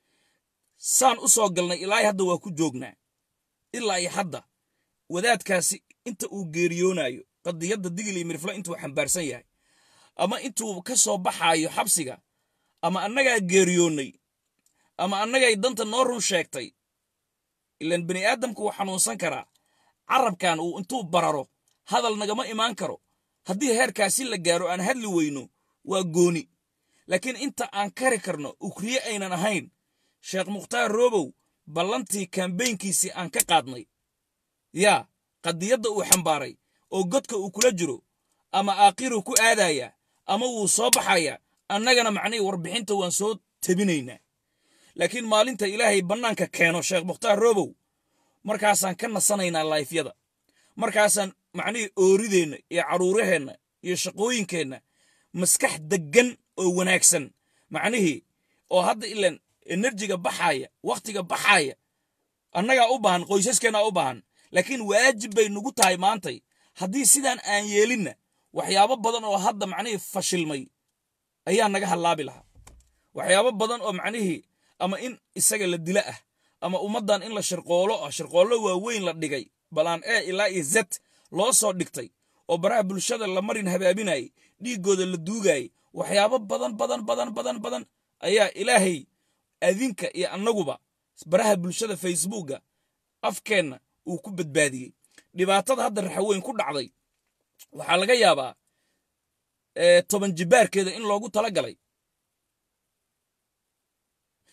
saan u soo galnay ilaa hadda waa ku joognaa ilaa iyo hadda wadaadkaasi inta uu geeriyoonayo qadiyadda digil iyo miriflo intuu xambaarsan yahay ama intuu ka soo baxaayo xabsiga ama annagaa geeriyoonnay ama annagay danta noo run sheegtay ilaan bani aadamku wuu xanuunsan karaa carabkan uu intuu bararo hadal nagama imaan karo haddii heerkaasi la gaaro aan hadli weyno waa gooni laakiin inta aan kari karno ukriye aynan ahayn sheekh mukhtaar roobow ballantii kambeynkiisii aan ka qaadnay yaa qadiyadda uu xambaaray oo godka uu kula jiro ama aakhiruu ku aadaya ama wuu soo baxaya annagana macnihii warbixinta waan soo tebinaynaa laakiin maalinta ilaahay bannaanka keeno sheekh mukhtaar roobow markaasaan ka nasanaynaa laifyada markaasaan macnihii oorideenna iyo carruuraheenna iyo shaqooyinkeenna maskax deggan oo wanaagsan macnihii oo hadda ilan enerjiga baxaaya wakhtiga baxaaya annagaa u baahan qoysaskeenaa u baahan laakiin waajib bay nugu tahay maantay haddii sidaan aan yeelinna waxyaabo badan oo hadda macnihii fashilmay ayaa naga hallaabi lahaa waxyaabo badan oo macnihii ama in isaga la dila ah ama ummaddan in la shirqoolo ah shirqoollo waaweyn la dhigay balaan e ilaa iyo zed loo soo dhigtay oo baraha bulshada la marin habaabinayay dhiiggooda la duugayay waxyaabo badan badan badan badan badan ayaa ilaahay adinka iyo annaguba baraha bulshada facebooka afkeenna uu ku badbaadiyey dhibaatada hadda raxaweyn ku dhacday waxaa laga yaabaa toban jibaarkeeda in loogu tala galay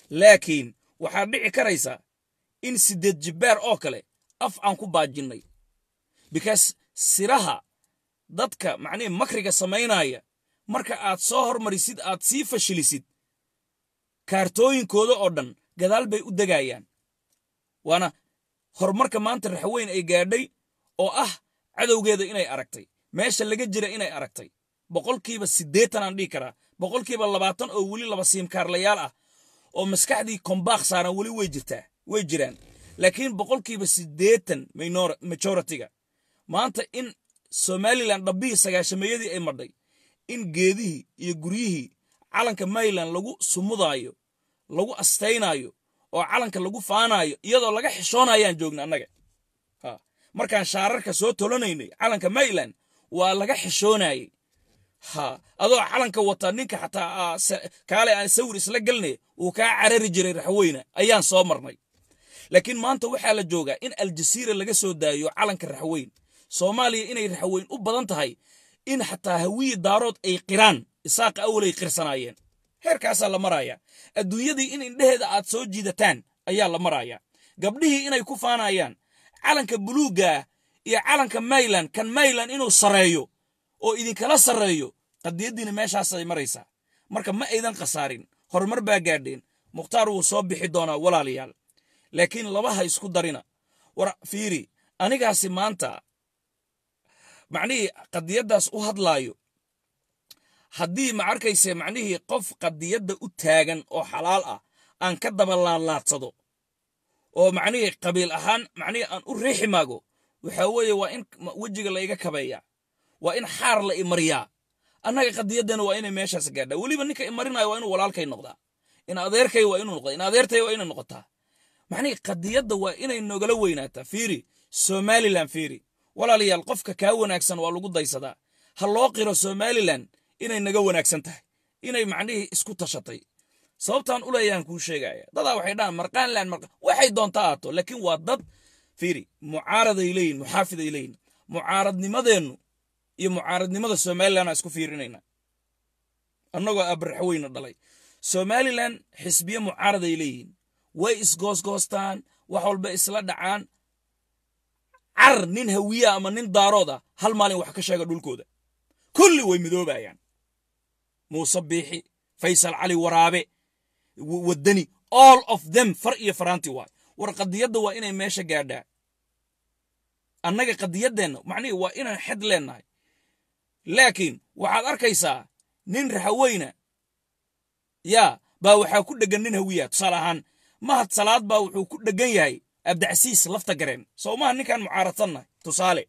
laakiin waxaa dhici karaysa in siddeed jibbaar oo kale af aan ku baajinnay because siraha dadka macnihi makriga samaynaya marka aad soo hormarisid aad sii fashilisid kaartooyinkooda oo dhan gadaal bay u degayaan waana horumarka maanta raxweyn ay gaadhay oo ah cadowgeeda inay aragtay meesha laga jira inay aragtay boqolkiiba siddeetan aan dhihi karaa boqolkiiba labaatan oo weli laba siimkaarlayaal ah oo maskaxdii kombaaq saaran weli way jirtaa way jiraan laakiin boqolkiiba siddeetan majoritiga maanta in somalilan dhabbihii sagaashameeyadii ay madhay in geedihii iyo guryihii calanka mayland lagu sumudaayo lagu astaynaayo oo calanka lagu faanaayo iyadoo laga xishoonayaan joogna annaga markaan shaararka soo tolanaynay calanka mayland waa laga xishoonayey ha adoo calanka wata ninka xataa kaale aan sawir isla gelnay uu kaa carari jiray raxweyne ayaan soo marnay laakiin maanta waxaa la joogaa in aljasiira laga soo daayo calanka raxweyn soomaaliya inay raxweyn u badan tahay in xataa hawiyi daarood ay qiraan isaaqa awalay qirsanaayeen heerkaasaa la maraya adduunyadii in indheheeda aad soo jiidataan ayaa la maraya gabdhihii inay ku faanayaan calanka buluuggaa iyo calanka mayland kan mayland inuu sarreeyo oo idinkala sarreeyo qadiyaddiina meeshaasay maraysaa marka ma aydan khasaarin horumar baa gaadheen mukhtaar wuu soo bixi doonaa walaalayaal laakiin labaha isku darina war fiiri anigaasi maanta macnihii qadiyaddaas u hadlaayo haddii ma arkayse macnihii qof qadiyadda u taagan oo xalaal ah aan ka daba laalaadsado oo macnihii qabiil ahaan macnihii aan u riixi maago waxaa weeye waa in wejiga la iga kabeeyaa waa in xaar la imariyaa annaga qadiyaddana waa inay meeshaas gaadhaa weliba ninka imarinayo waa inuu walaalkay noqdaa in adeerkay waa inuu noqdaa in adeertay waa inay noqotaa macnihii qadiyadda waa inay nogala weynaataa fiiri somalilan fiiri walaalayaal qofka kaa wanaagsan waa lagu daysadaa ha loo qiro somalilan inay naga wanaagsan tahay inay macnihii isku tashatay sababtaan u leeyaan kuu sheegaya dadaa waxay dhahaan marqaanlan waxay doontaa aato laakiin waa dad fiiri mucaaraday leeyihin muxaafiday leeyihin mucaaradnimadeennu iyo mucaaradnimada somalilanaa isku fiirinayna annagoo abraxweyna dhalay somalilan xisbiye mucaaraday leeyihiin way isgoosgoostaan wax walba isla dhacaan car nin hawiya ama nin daarooda hal maalin wax ka sheega dhulkooda kulli way midoobayaan muuse biixi faysal cali waraabe waddani all of them far iyo faraanti waay war qadiyadda waa inay meesha gaadhaa annaga qadiyaddeenna macnihii waa inaan xed leennahay laakiin waxaad arkaysaa nin raxaweyna yaa baa waxaa ku dheggan nin hawiya tusaale ahaan mahad salaad baa wuxuu ku dheggan yahay abdicasiis lafta gareen soo maha ninkaan mucaaradsannahay tusaale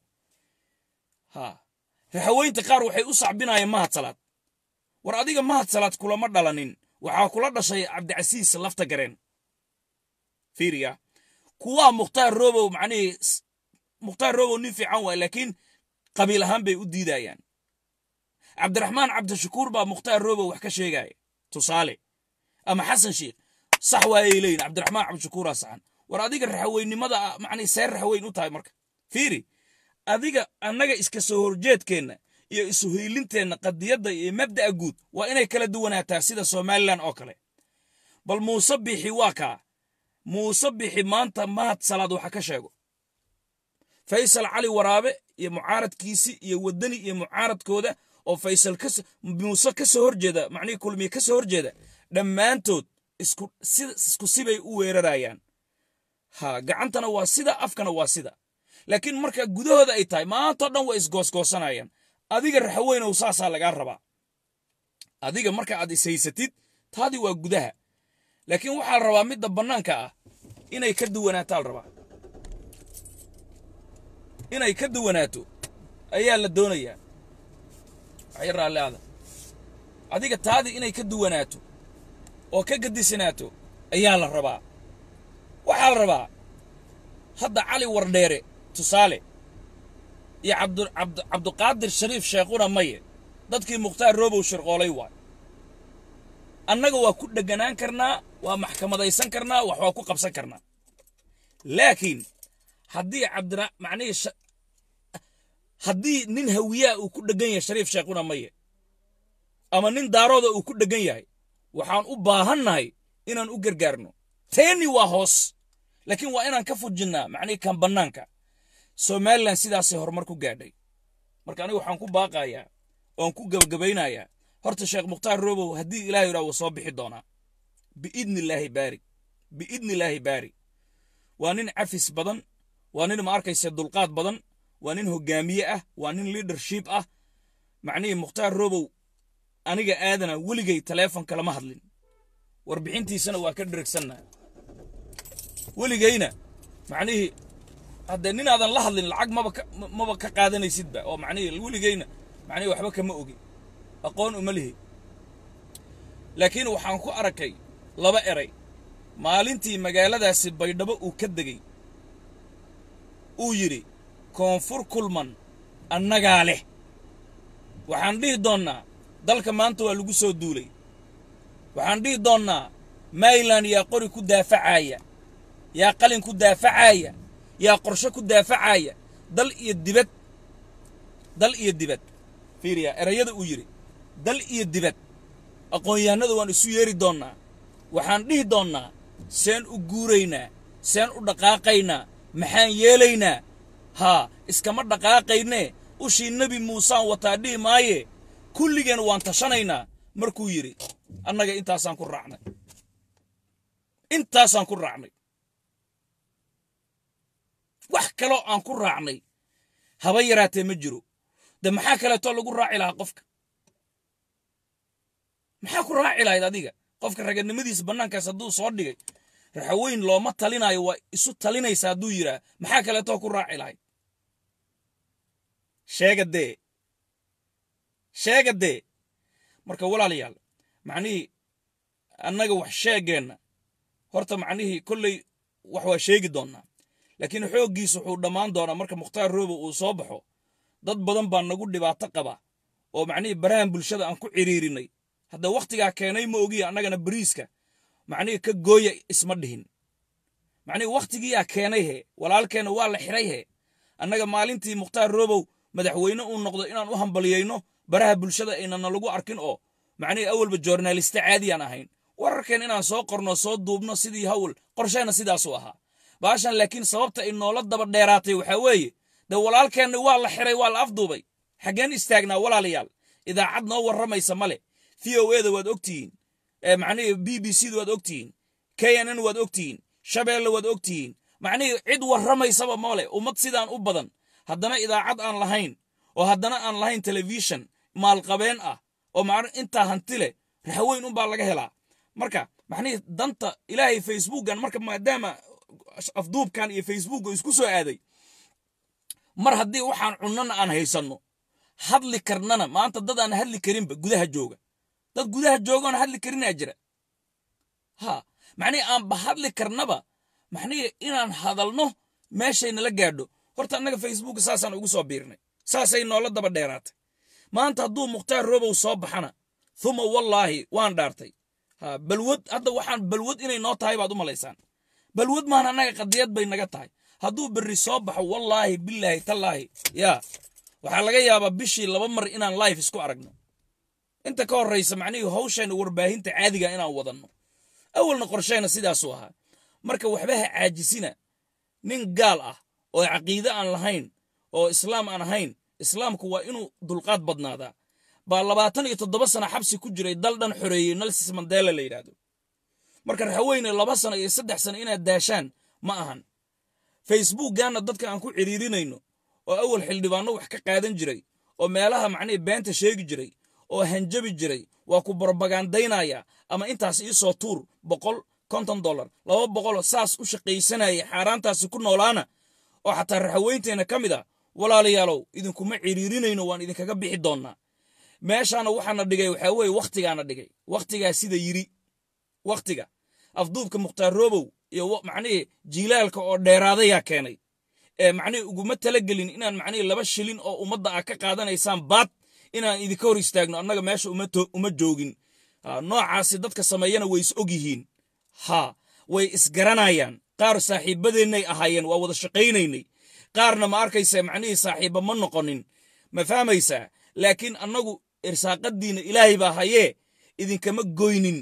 ha raxaweynta qaar waxay u sacbinayeen mahad salaad war adiga mahad salaad kulama dhalanin waxaa kula dhashay cabdicasiis lafta gareen fiiriya kuwaa mukhtaar robow macnihii mukhtaar robow nin fiican waay laakiin qabiil ahaan bay u diidayaan cabdiraxmaan cabdishakuur baa mukhtaar robow wax ka sheegaya tusaale ama xasan sheikh sax waayay leeyihin cabdiraxmaan cabdishakuuraa saxan war adiga raxaweynimada macnii seer raxaweyn u tahay marka fiiri adiga annaga iska soo horjeedkeenna iyo isuhiilinteenna qadiyadda iyo mabda'a guud waa inay kala duwanaataa sida somalilan oo kale bal muuse bixi waa kaa muuse bixi maanta mahad salaad waxa ka sheego faysal cali waraabe iyo mucaaradkiisii iyo waddani iyo mucaaradkooda oo faysal muuse ka soo horjeeda macnihii kulmiye ka soo horjeeda dhammaantood isku sibay u weerarayaan ha gacantana waa sida afkana waa sida laakiin marka gudahooda ay tahay maantao dhan way isgoosgoosanayaan adiga raxaweynow saasaa lagaa rabaa adiga marka aad ishaysatid taadii waa gudaha laakiin waxaa la rabaa midda bannaanka ah inay ka duwanaataa la rabaa inay ka duwanaato ayaa la doonayaa waxay raalliada adiga taadii inay ka duwanaato oo ka gadisanaato ayaa la rabaa waxaa la rabaa hadda cali wardheere tusaale iyo cabduqaadir shariif sheekhuna maye dadkii mukhtaar robow shirqoolay waay annaga waa ku dheganaan karnaa waa maxkamadaysan karnaa wax waa ku qabsan karnaa laakiin haddii cabdira macnihii haddii nin hawiyaa uu ku dhegan yahay shariif sheekhuna maye ama nin daarooda uu ku dhegan yahay waxaan u baahannahay inaan u gargaarno teeni waa hoos laakiin waa inaan ka fujinnaa macnihii kan bannaanka somalilan sidaasay horumar ku gaadhay marka aniga waxaan ku baaqayaa oon ku gabagabaynayaa horta sheekh mukhtaar robow haddii ilaah yidhaha wuu soo bixi doonaa biidni illaahi baari biidni illaahi baari waa nin cafis badan waa nin ma arkaysa dulqaad badan waa nin hogaamiye ah waa nin leadership ah macnihii mukhtaar robow aniga aadana weligay taleefon lama hadlin warbixintiisana waa ka dheregsannaa weligayna macnihii haddee ninaadan la hadlin lacag maba ka maba ka qaadanaysidba oo macnihii weligayna macnihii waxba kama ogi aqoon uma lihi laakiin waxaan ku arkay laba eray maalintii magaaladaasi baydhabo uu ka degey uu yidhi koonfur kulman annagaa leh waxaan dhihi doonnaa dalka maanta waa lagu soo duulay waxaan dhihi doonnaa mayland yaa qori ku daafacaaya yaa qalin ku daafacaaya yaa qorshe ku daafacaaya dal iyo dibad dal iyo dibad fiiriya erayada uu yidhi dal iyo dibad aqoon-yahanada waan isu yeeri doonnaa waxaan dhihi doonnaa seen u guuraynaa seen u dhaqaaqaynaa maxaan yeelaynaa haa iskama dhaqaaqaynee ushii nebi muusaan wataa dhihi maaye kulligeen waan tashanaynaa markuu yidhi annaga intaasaan ku raacnay intaasaan ku raacnay wax kaloo aan ku raacnay haba yaraatee ma jiro de maxaa kaleetoo lagu raaci lahaa qofka maxaa ku raaci lahayd adiga qofka raganimadiisa bannaankaas hadduu soo dhigay raxaweyn looma talinaayo waa isu talinaysa hadduu yidhaah maxaa kaleetoo ku raaci lahayd sheega dee sheega dee marka walaalayaal macnihii annaga wax sheegeenna horta macnihii kolley wax waa sheegi doonnaa laakiin xooggiis wuxuu dhammaan doonaa marka mukhtaar roobo uu soo baxo dad badan baa nagu dhibaato qaba oo macnihii barahan bulshada aan ku ciriirinay hadda wakhtigaa keenay ma ogiya annagana bariiska macnihii ka gooya isma dhihin macnihii wakhtigiiyaa keenay he walaalkeenna waa la xiray he annaga maalintii mukhtaar roobow madaxweyne uu noqdo inaan u hambaliyayno baraha bulshada aynana lagu arkin oo macnihii awalba joornaaliste caadiyaan ahayn wararkeen inaan soo qorno soo duubno sidii hawl qorshayna sidaasuu ahaa baashan laakiin sababta ay noola daba dheeraatay waxaa weeye dee walaalkeenna waa la xiray waa la afduubay xaggeen istaagnaa walaalayaal idaacad noo warramaysa male v o eda waad ogtihiin macnihii b b c da waad ogtihiin k n n waad ogtihiin shabeelle waad ogtihiin macnihii cid warramaysaba male ummad sidaan u badan haddana idaacad aan lahayn oo haddana aan lahayn telefishon maalqabeen ah oo ma intaa hanti leh raxweyn unbaa laga helaa marka macnihii danta ilaahay facebookan marka maadaama afduubkan iyo facebook isku soo aaday mar haddii waxaan cunnana aan haysanno hadli karnana maanta dad aan hadli karinba gudaha jooga dad gudaha joogaon hadli karinaa jira ha macnihii aanba hadli karnaba macnihii inaan hadalno meeshaynala gaadho horta annaga facebook saasaan ugu soo biirnay saasay noola daba dheeraatay maanta hadduu mukhtaar robow soo baxana huma wallaahi waan dhaartay ha balwad hadda waxaan balwad inay noo tahay baad u malaysaan balwad maan annaga qadiyad bay naga tahay hadduu berri soo baxo wallaahi bilaahi tallaahi yaa waxaa laga yaabaa bishii laba mar inaan life isku aragno inta ka horraysa macnihii hawshayna warbaahinta caadiga inaan wadanno awalna qorshayna sidaasuu ahaa marka waxba ha caajisina nin gaal ah oo caqiide aan lahayn oo islaam aan ahayn islaamku waa inuu dulqaad badnaadaa baa labaatan iyo toddoba sana xabsi ku jiray dal dhan xoreeyey nelsis mandela la yidhaahdo marka raxaweyne laba sano iyo saddex sano inaad daashaan ma ahan facebookganna dadka aan ku ciriirinayno oo awal xildhibaanno wax ka qaadan jiray oo meelaha macnihii beenta sheegi jiray oo hanjabi jiray waa ku borobagandaynaya ama intaas iisoo tuur boqol konton dollar laba boqoloo saas u shaqaysanaya xaaraantaasi ku noolaana oo xataa raxaweynteenna ka mid a walaalayaalow idinkuma ciriirinayno waan idinkaga bixi doonnaa meeshaana waxaana dhigay waxaa weeye wakhtigaana dhigay wakhtigaa sida yiri wakhtiga afduubka mukhtaar roobow iyo macnihii jiilaalka oo dheeraadayaa keenay ee macnihii uguma talagelin inaan macnihii laba shilin oo ummadda ah ka qaadanaysaan baad inaan idinka hor istaagno annaga meesha uma joogin noocaasi dadka sameeyana way is og yihiin ha way isgaranayaan qaar saaxiibadeennay ahaayeen waa wada shaqaynaynay qaarna ma arkaysa macnihii saaxiibba ma noqonin ma fahmaysaa laakiin annagu irsaaqadiinna ilaahay baa hayee idinkama goynin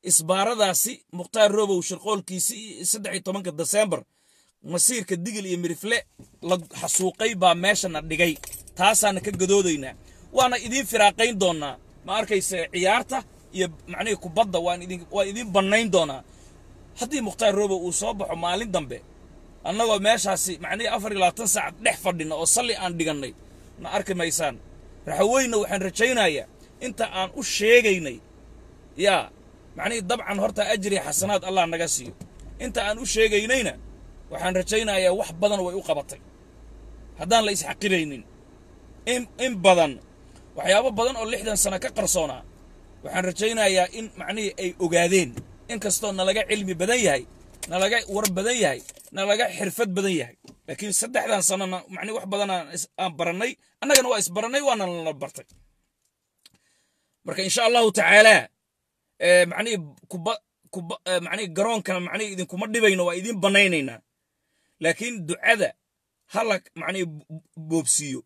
isbaaradaasi mukhtaar robow shirqoolkiisi saddex iyo tobanka desembar masiirka digil iyo mirifle la xasuuqay baa meeshana dhigay taasaana ka gadoodaynaa waana idiin firaaqayn doonaa ma arkayse ciyaarta iyo macnihii kubadda waan idin waan idiin bannayn doonaa haddii mukhtaar robow uu soo baxo maalin dambe annagoo meeshaasi macnihii afar iyo labaatan saac dhex fadhina oo salli aan dhigannay na arki maysaan raxaweyna waxaan rajaynayaa inta aan u sheegaynay yaa macnihii dabcan horta ajri xasanaad allah naga siiyo inta aan u sheegaynayna waxaan rajaynayaa wax badan way u qabatay haddaan la isxaqiraynin in in badan waxyaabo badan oo lixdan sano ka qarsoonaa waxaan rajaynayaa in macnihii ay ogaadeen inkastoo nalaga cilmi badan yahay nalaga war badan yahay nalaga xirfad badan yahay laakiin saddexdan sanona macnihi wax badan aan barannay annagana waa isbarannay waana nala bartay marka insha allahu tacaalaa macnihii kuba kuba macnihii garoonkana macnihii idinkuma dhibayno waa idiin bannaynaynaa laakiin ducada hala macnihii boobsiiyo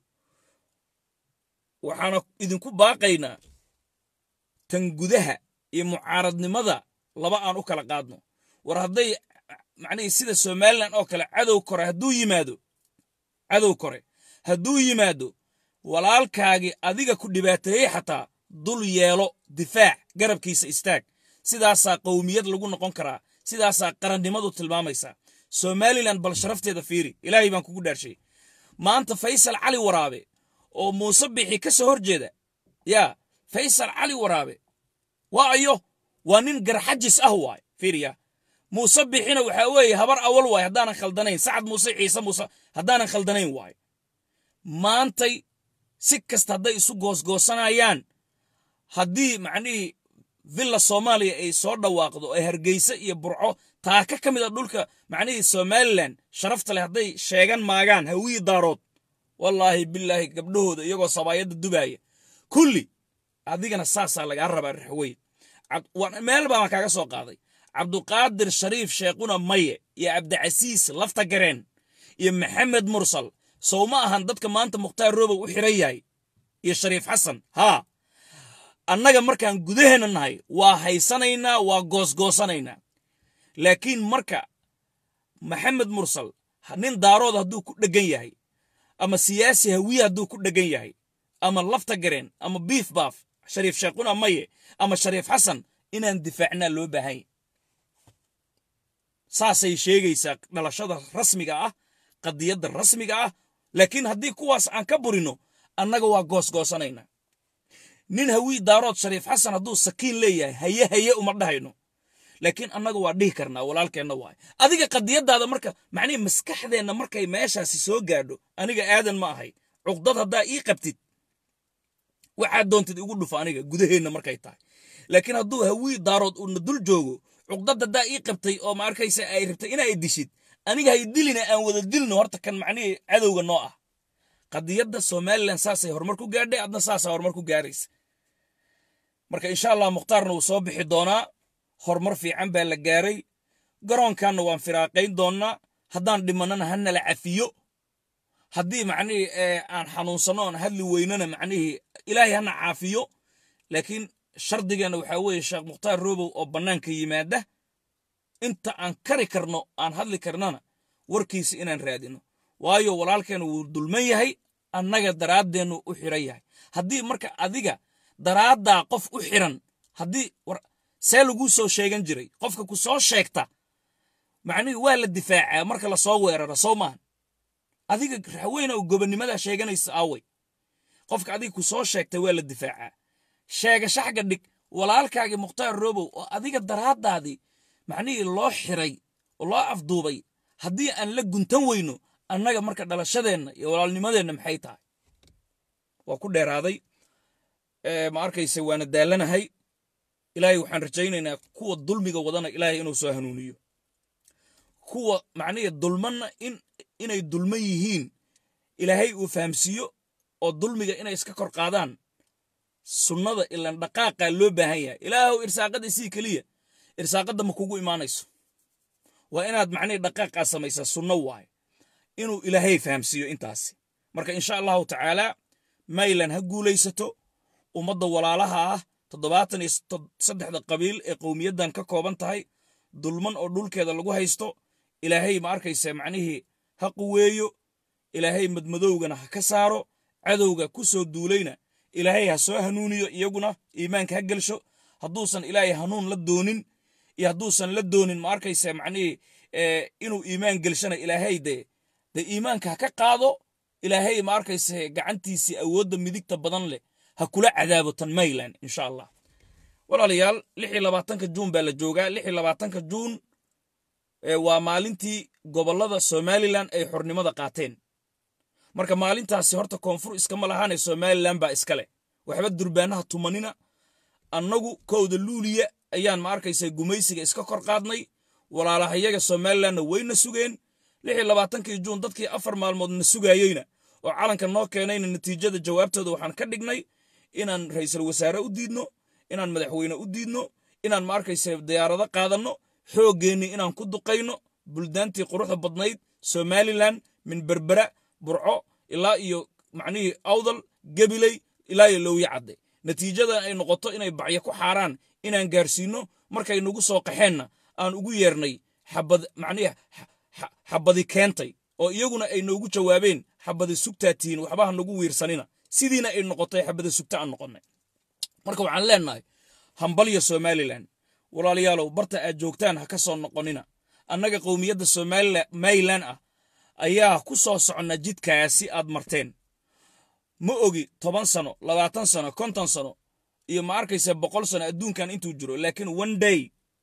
waxaana idinku baaqaynaa tan gudaha iyo mucaaradnimada laba aan u kala qaadno war hadday macnihii sida somalilan oo kale cadow kore hadduu yimaado cadow kore hadduu yimaado walaalkaagii adiga ku dhibaateeyey xataa dul yeelo difaac garabkiisa istaag sidaasaa qowmiyad lagu noqon karaa sidaasaa qarannimadu tilmaamaysaa somalilan bal sharafteeda fiiri ilaahay baan kugu dhaarshay maanta faysal cali waraabe oo muuse bixi ka soo hor jeeda yaa faysal cali waraabe waa ayo waa nin garxajis ah waay fiiriya muuse bixina waxaa weeye habar awal waay haddaanan khaldanayn sacad muuse ciise muuse haddaanan khaldanayn waay maantay si kasta hadday isu goosgoosanayaan haddii macnihii villa soomaaliya ay soo dhawaaqdo ee hargeysa iyo burco taaka ka mid a dhulka macnihii somalilan sharafta leh hadday sheegan maagaan hawiyi daarood wallaahi bilaahi gabdhahooda iyagoo sabaayadda dubaaya kulli adigana saasaa lagaa rabaa raxweyn meel baan kaaga soo qaaday cabduqaadir shariif sheekhuna maye iyo cabdicasiis lafta gareen iyo maxamed mursal sow ma ahan dadka maanta mukhtaar robow u xiran yahay iyo shariif xasan haa annaga markaan gudaheenna nahay waa haysanaynaa waa goosgoosanaynaa laakiin marka maxamed mursal nin daarood hadduu ku dheggan yahay ama siyaasi hawiye hadduu ku dheggan yahay ama lafta gareen ama biif baaf shariif sheekhuna maye ama shariif xasan inaan difaacnaa loo baahanya saasay sheegaysaa dhalashada rasmiga ah qadiyadda rasmiga ah laakiin haddii kuwaas aan ka burino annaga waa goosgoosanaynaa nin hawii daarood shariif xasan hadduu sakiin leeyahay haye haye uma dhahayno laakiin annaga waa dhihi karnaa walaalkeenna waay adiga qadiyadaada marka macnihii maskaxdeenna markay meeshaasi soo gaadho aniga aadan ma ahay cuqdad haddaa ii qabtid waxaad doontid igu dhufo aniga gudaheenna markay tahay laakiin hadduu hawii daarood uuna dul joogo cuqdad haddaa ii qabtay oo ma arkaysa ay rabtay inaa dishid aniga hay dilina aan wada dilno horta kan macnihii cadowga noo ah qadiyadda somalilan saasay horumar ku gaadhay adna saasaa horumar ku gaaraysa marka insha allah mukhtaarna wuu soo bixi doonaa horumar fiican baa la gaaray garoonkanna waan firaaqayn doonnaa haddaan dhimannana ha nala cafiyo haddii macnihii aan xanuunsanno oon hadli weynana macnihii ilaahay hana caafiyo laakiin shardigeenna waxaa weeye sheekh mukhtaar robow oo bannaanka yimaada inta aan kari karno aan hadli karnana warkiisa inaan raadino waayo walaalkeena wuu dulman yahay annaga daraaddeennu u xiran yahay haddii marka adiga daraaddaa qof u xiran haddii see laguu soo sheegan jiray qofka ku soo sheegta macnihii waa la difaacaa marka lasoo weeraro soo maahan adiga raxweyna oo gobonnimadaa sheeganaysa aaway qofka adiga ku soo sheegtay waa la difaacaa sheegasho xagga dhig walaalkaagii mukhtaar robow oo adiga daraaddaadii macnihii loo xiray oo loo afduubay haddii aan la guntan weyno annaga marka dhalashadeenna iyo walaalnimadeenna maxay tahay waa ku dheeraaday ma arkayse waana daalanahay ilaahay waxaan rajaynaynaa kuwa dulmiga wadana ilaahay inuu soo hanuuniyo kuwa macnihii dulmanna in inay dulman yihiin ilaahay uu fahamsiiyo oo dulmiga inay iska kor qaadaan sunnada ilan dhaqaaqaa loo baahan yahay ilaahow irsaaqada isii keliya irsaaqadda ma kugu imaanayso waa inaad macnihii dhaqaaqaa samaysaa sunno waaye inuu ilaahay fahamsiiyo intaasi marka insha allahu tacaalaa maylan ha guulaysato ummadda walaalaha ah toddobaatan iyo saddexda qabiil ee qowmiyaddan ka kooban tahay dulman oo dhulkeeda lagu haysto ilaahay ma arkaysa macnihii ha quweeyo ilaahay madmadowgana ha ka saaro cadowga ku soo duulayna ilaahay ha soo hanuuniyo iyaguna iimaanka ha gelsho hadduusan ilaahay hanuun la doonin iyo hadduusan la doonin ma arkaysa macnihii inuu iimaan gelshana ilaahay dee dee iimaanka ha ka qaado ilaahay ma arkaysa gacantiisii awoodda midigta badan leh ha kula cadaabo tan mayland insha allah walaalayaal lix iyo labaatanka juun baa la joogaa lix iyo labaatanka juun waa maalintii gobollada somalilan ay xornimada qaateen marka maalintaasi horta koonfur iskama lahaane somalilan baa iska leh waxba durbaanaha tumanina annagu kowda luuliya ayaan ma arkaysa gumaysiga iska kor qaadnay walaalahayaga somalilanna wayna sugeen lix iyo labaatankii juun dadkii afar maalmood na sugaayeyna oo calanka noo keenayna natiijada jawaabtooda waxaan ka dhignay inaan ra'iisul wasaare u diidno inaan madaxweyne u diidno inaan ma arkaysa diyaarado qaadanno xooggeenni inaan ku duqayno buldaantii quruxda badnayd somalilan min berbera burco ilaa iyo macnihii awdal gebiley ilaa iyo lowye cadde natiijada ay noqoto inay bacyo ku xaaraan inaan gaarsiinno markay nagu soo qaxeenna aan ugu yeernay xabad macnihi xabadi keentay oo iyaguna ay noogu jawaabeen xabadi sugtaa tihiin waxba ha nagu wiirsanina sidiina ay noqotay xabada sugta aan noqonnay marka waxaan leenahay hambalya somalilan walaalayaalow barta aad joogtaan ha ka soo noqonina annaga qowmiyadda somalilan ah ayaa ku soo soconna jidkaasi aad marteen ma ogi toban sano labaatan sano konton sano iyo ma arkaysa boqol sano adduunkan intuu jiro laakiin one day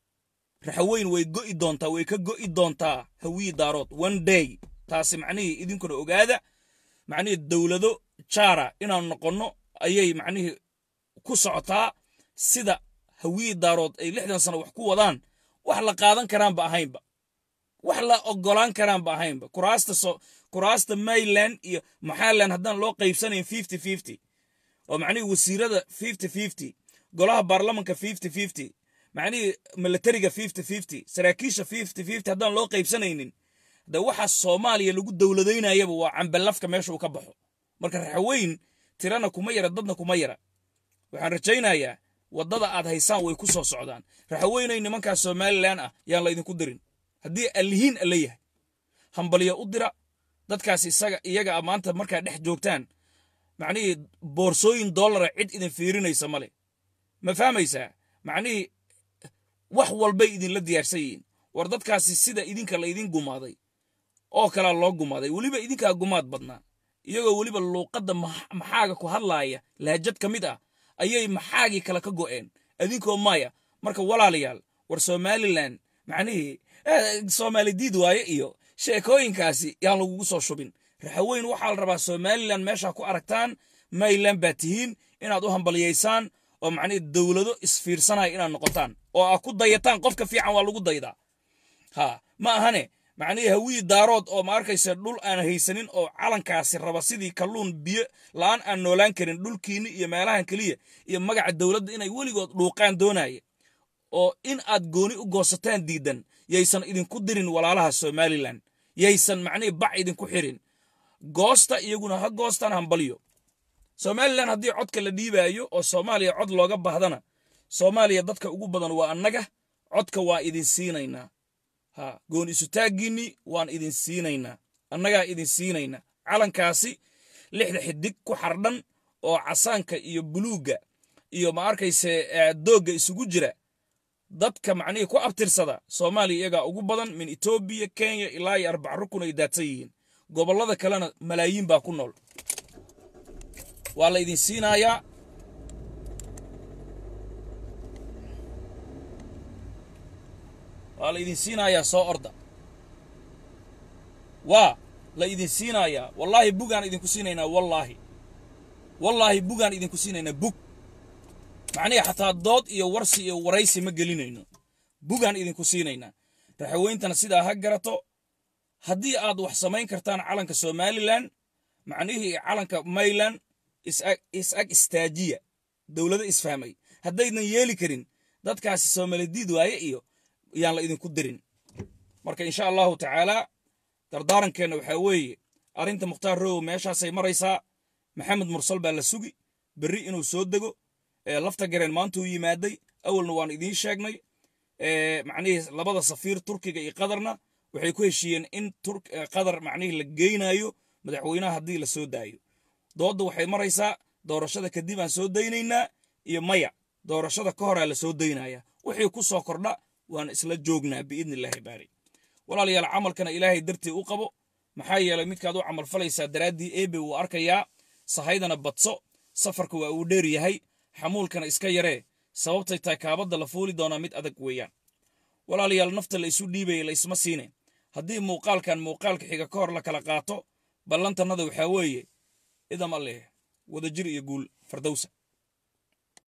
raxaweyn way go'i doontaa way ka go'i doontaa hawiyi daarood one day taasi macnihii idinkuna ogaada macnihii dowlado jaara inaan noqonno ayay macnihii ku socotaa sida hawiyi daarood ay lixdan sano wax ku wadaan wax la qaadan karaanba ahaynba wax la ogolaan karaanba ahaynba kuraasta so kuraasta mayland iyo maxaland haddaan loo qaybsanayn fifty fifty oo macnihii wasiirada fifty fifty golaha baarlamanka fifty fifty macnihii milatariga fifty fifty saraakiisha fifty fifty haddaan loo qaybsanaynin de waxa soomaaliya lagu dowladaynayaba waa cambalafka meesha uu ka baxo marka raxaweyn tirana kuma yara dadna kuma yara waxaan rajaynayaa waddada aad haysaan way ku soo socdaan raxaweynay nimankaas somalilan ah yaan laydinku dirin haddii allihiin alla yahay hambalyo u dira dadkaas isaga iyaga a maanta markaa dhex joogtaan macnihii boorsooyin dollara cid idin fiirinaysa male ma fahmaysaa macnihii wax walbay idinla diyaarsan yihiin war dadkaasi sida idinka laydin gumaaday oo kalaa loo gumaaday weliba idinkaa gumaad badnaa iyagoo weliba luuqadda maxaaga ku hadlaaya lahjad ka mid ah ayay maxaagii kale ka go'een idinkoo maya marka walaalayaal war somalilan macnihii soomaali diid waaye iyo sheekooyinkaasi yaan lagugu soo shubin raxaweyn waxaa la rabaa somalilan meeshaa ku aragtaan mayland baa tihiin inaad u hambalyaysaan oo macnihii dowlado isfiirsanaya inaad noqotaan oo aad ku dayataan qofka fiican waa lagu daydaa ha ma ahane macnihii hawii daarood oo ma arkaysa dhul aan haysanin oo calankaasi raba sidii kalluun biyo la'aan aan noolaan karin dhulkiinni iyo meelahan keliya iyo magaca dowladda inay weligood dhuuqaan doonaya oo in aad gooni u goosataan diidan yaysan idinku dirin walaalaha somalilan yaysan macnihii bac idinku xirin goosta iyaguna ha goostaan hambalyo somalilan haddii codka la dhiibaayo oo soomaaliya cod looga baahdana soomaaliya dadka ugu badan waa annaga codka waa idin siinaynaa ha goon isutaaggiinni waan idin siinaynaa annagaa idin siinaynaa calankaasi lixda xidig ku xardhan oo casaanka iyo buluugga iyo ma arkayse doogga isugu jira dadka macnihii ku abtirsada soomaaliya iyagaa ugu badan min etoobiya kenya ilaa iyo arbac rukun ay daadsan yihiin gobollada kalena malaayiin baa ku nool waa la idin siinayaa waa la idin siinayaa soo orda waa la idin siinayaa wallaahi bugaan idinku siinaynaa wallaahi wallaahi bugaan idinku siinaynaa bug macnihi xataa dood iyo warsi iyo waraysi ma gelinayno bugaan idinku siinaynaa raxaweyntana sidaa ha garato haddii aad wax samayn kartaan calanka somalilan macnihii calanka mayland is-ag istaajiya dowlado isfahmay haddaydan yeeli karin dadkaasi soomalidiid waaye iyo yaan la idinku dirin marka insha allahu tacaalaa dardaarankeenna waxaa weeye arrinta mukhtaar rowow meeshaasay maraysaa maxamed mursal baa la sugi berri inuu soo dego lafta gareen maantuu yimaaday awalna waan idiin sheegnay macnihii labada safiir turkiga iyo qatarna waxay ku heshiiyeen in qatar macnihii la geynayo madaxweynaha haddii la soo daayo doodda waxay maraysaa doorashada kadib aan soo daynaynaa iyo maya doorashada ka horaa la soo daynaya wixii ku soo kordha waan isla joognaa biidni illaahi baari walaalayaal camalkana ilaahay dartii u qabo maxaa yeelay midkaad u camal falaysaa daraaddii eebe wuu arkayaa sahaydana badso safarka waa uu dheer yahay xamuulkana iska yaree sababtay tahay kaabadda la fuuli doonaa mid adag weeyaan walaalayaal nafta la isu dhiibaya la isma siine haddii muuqaalkan muuqaalka xiga ka hor la kala qaato ballantannada waxaa weeye idam alleh wadajir iyo guul fardowsa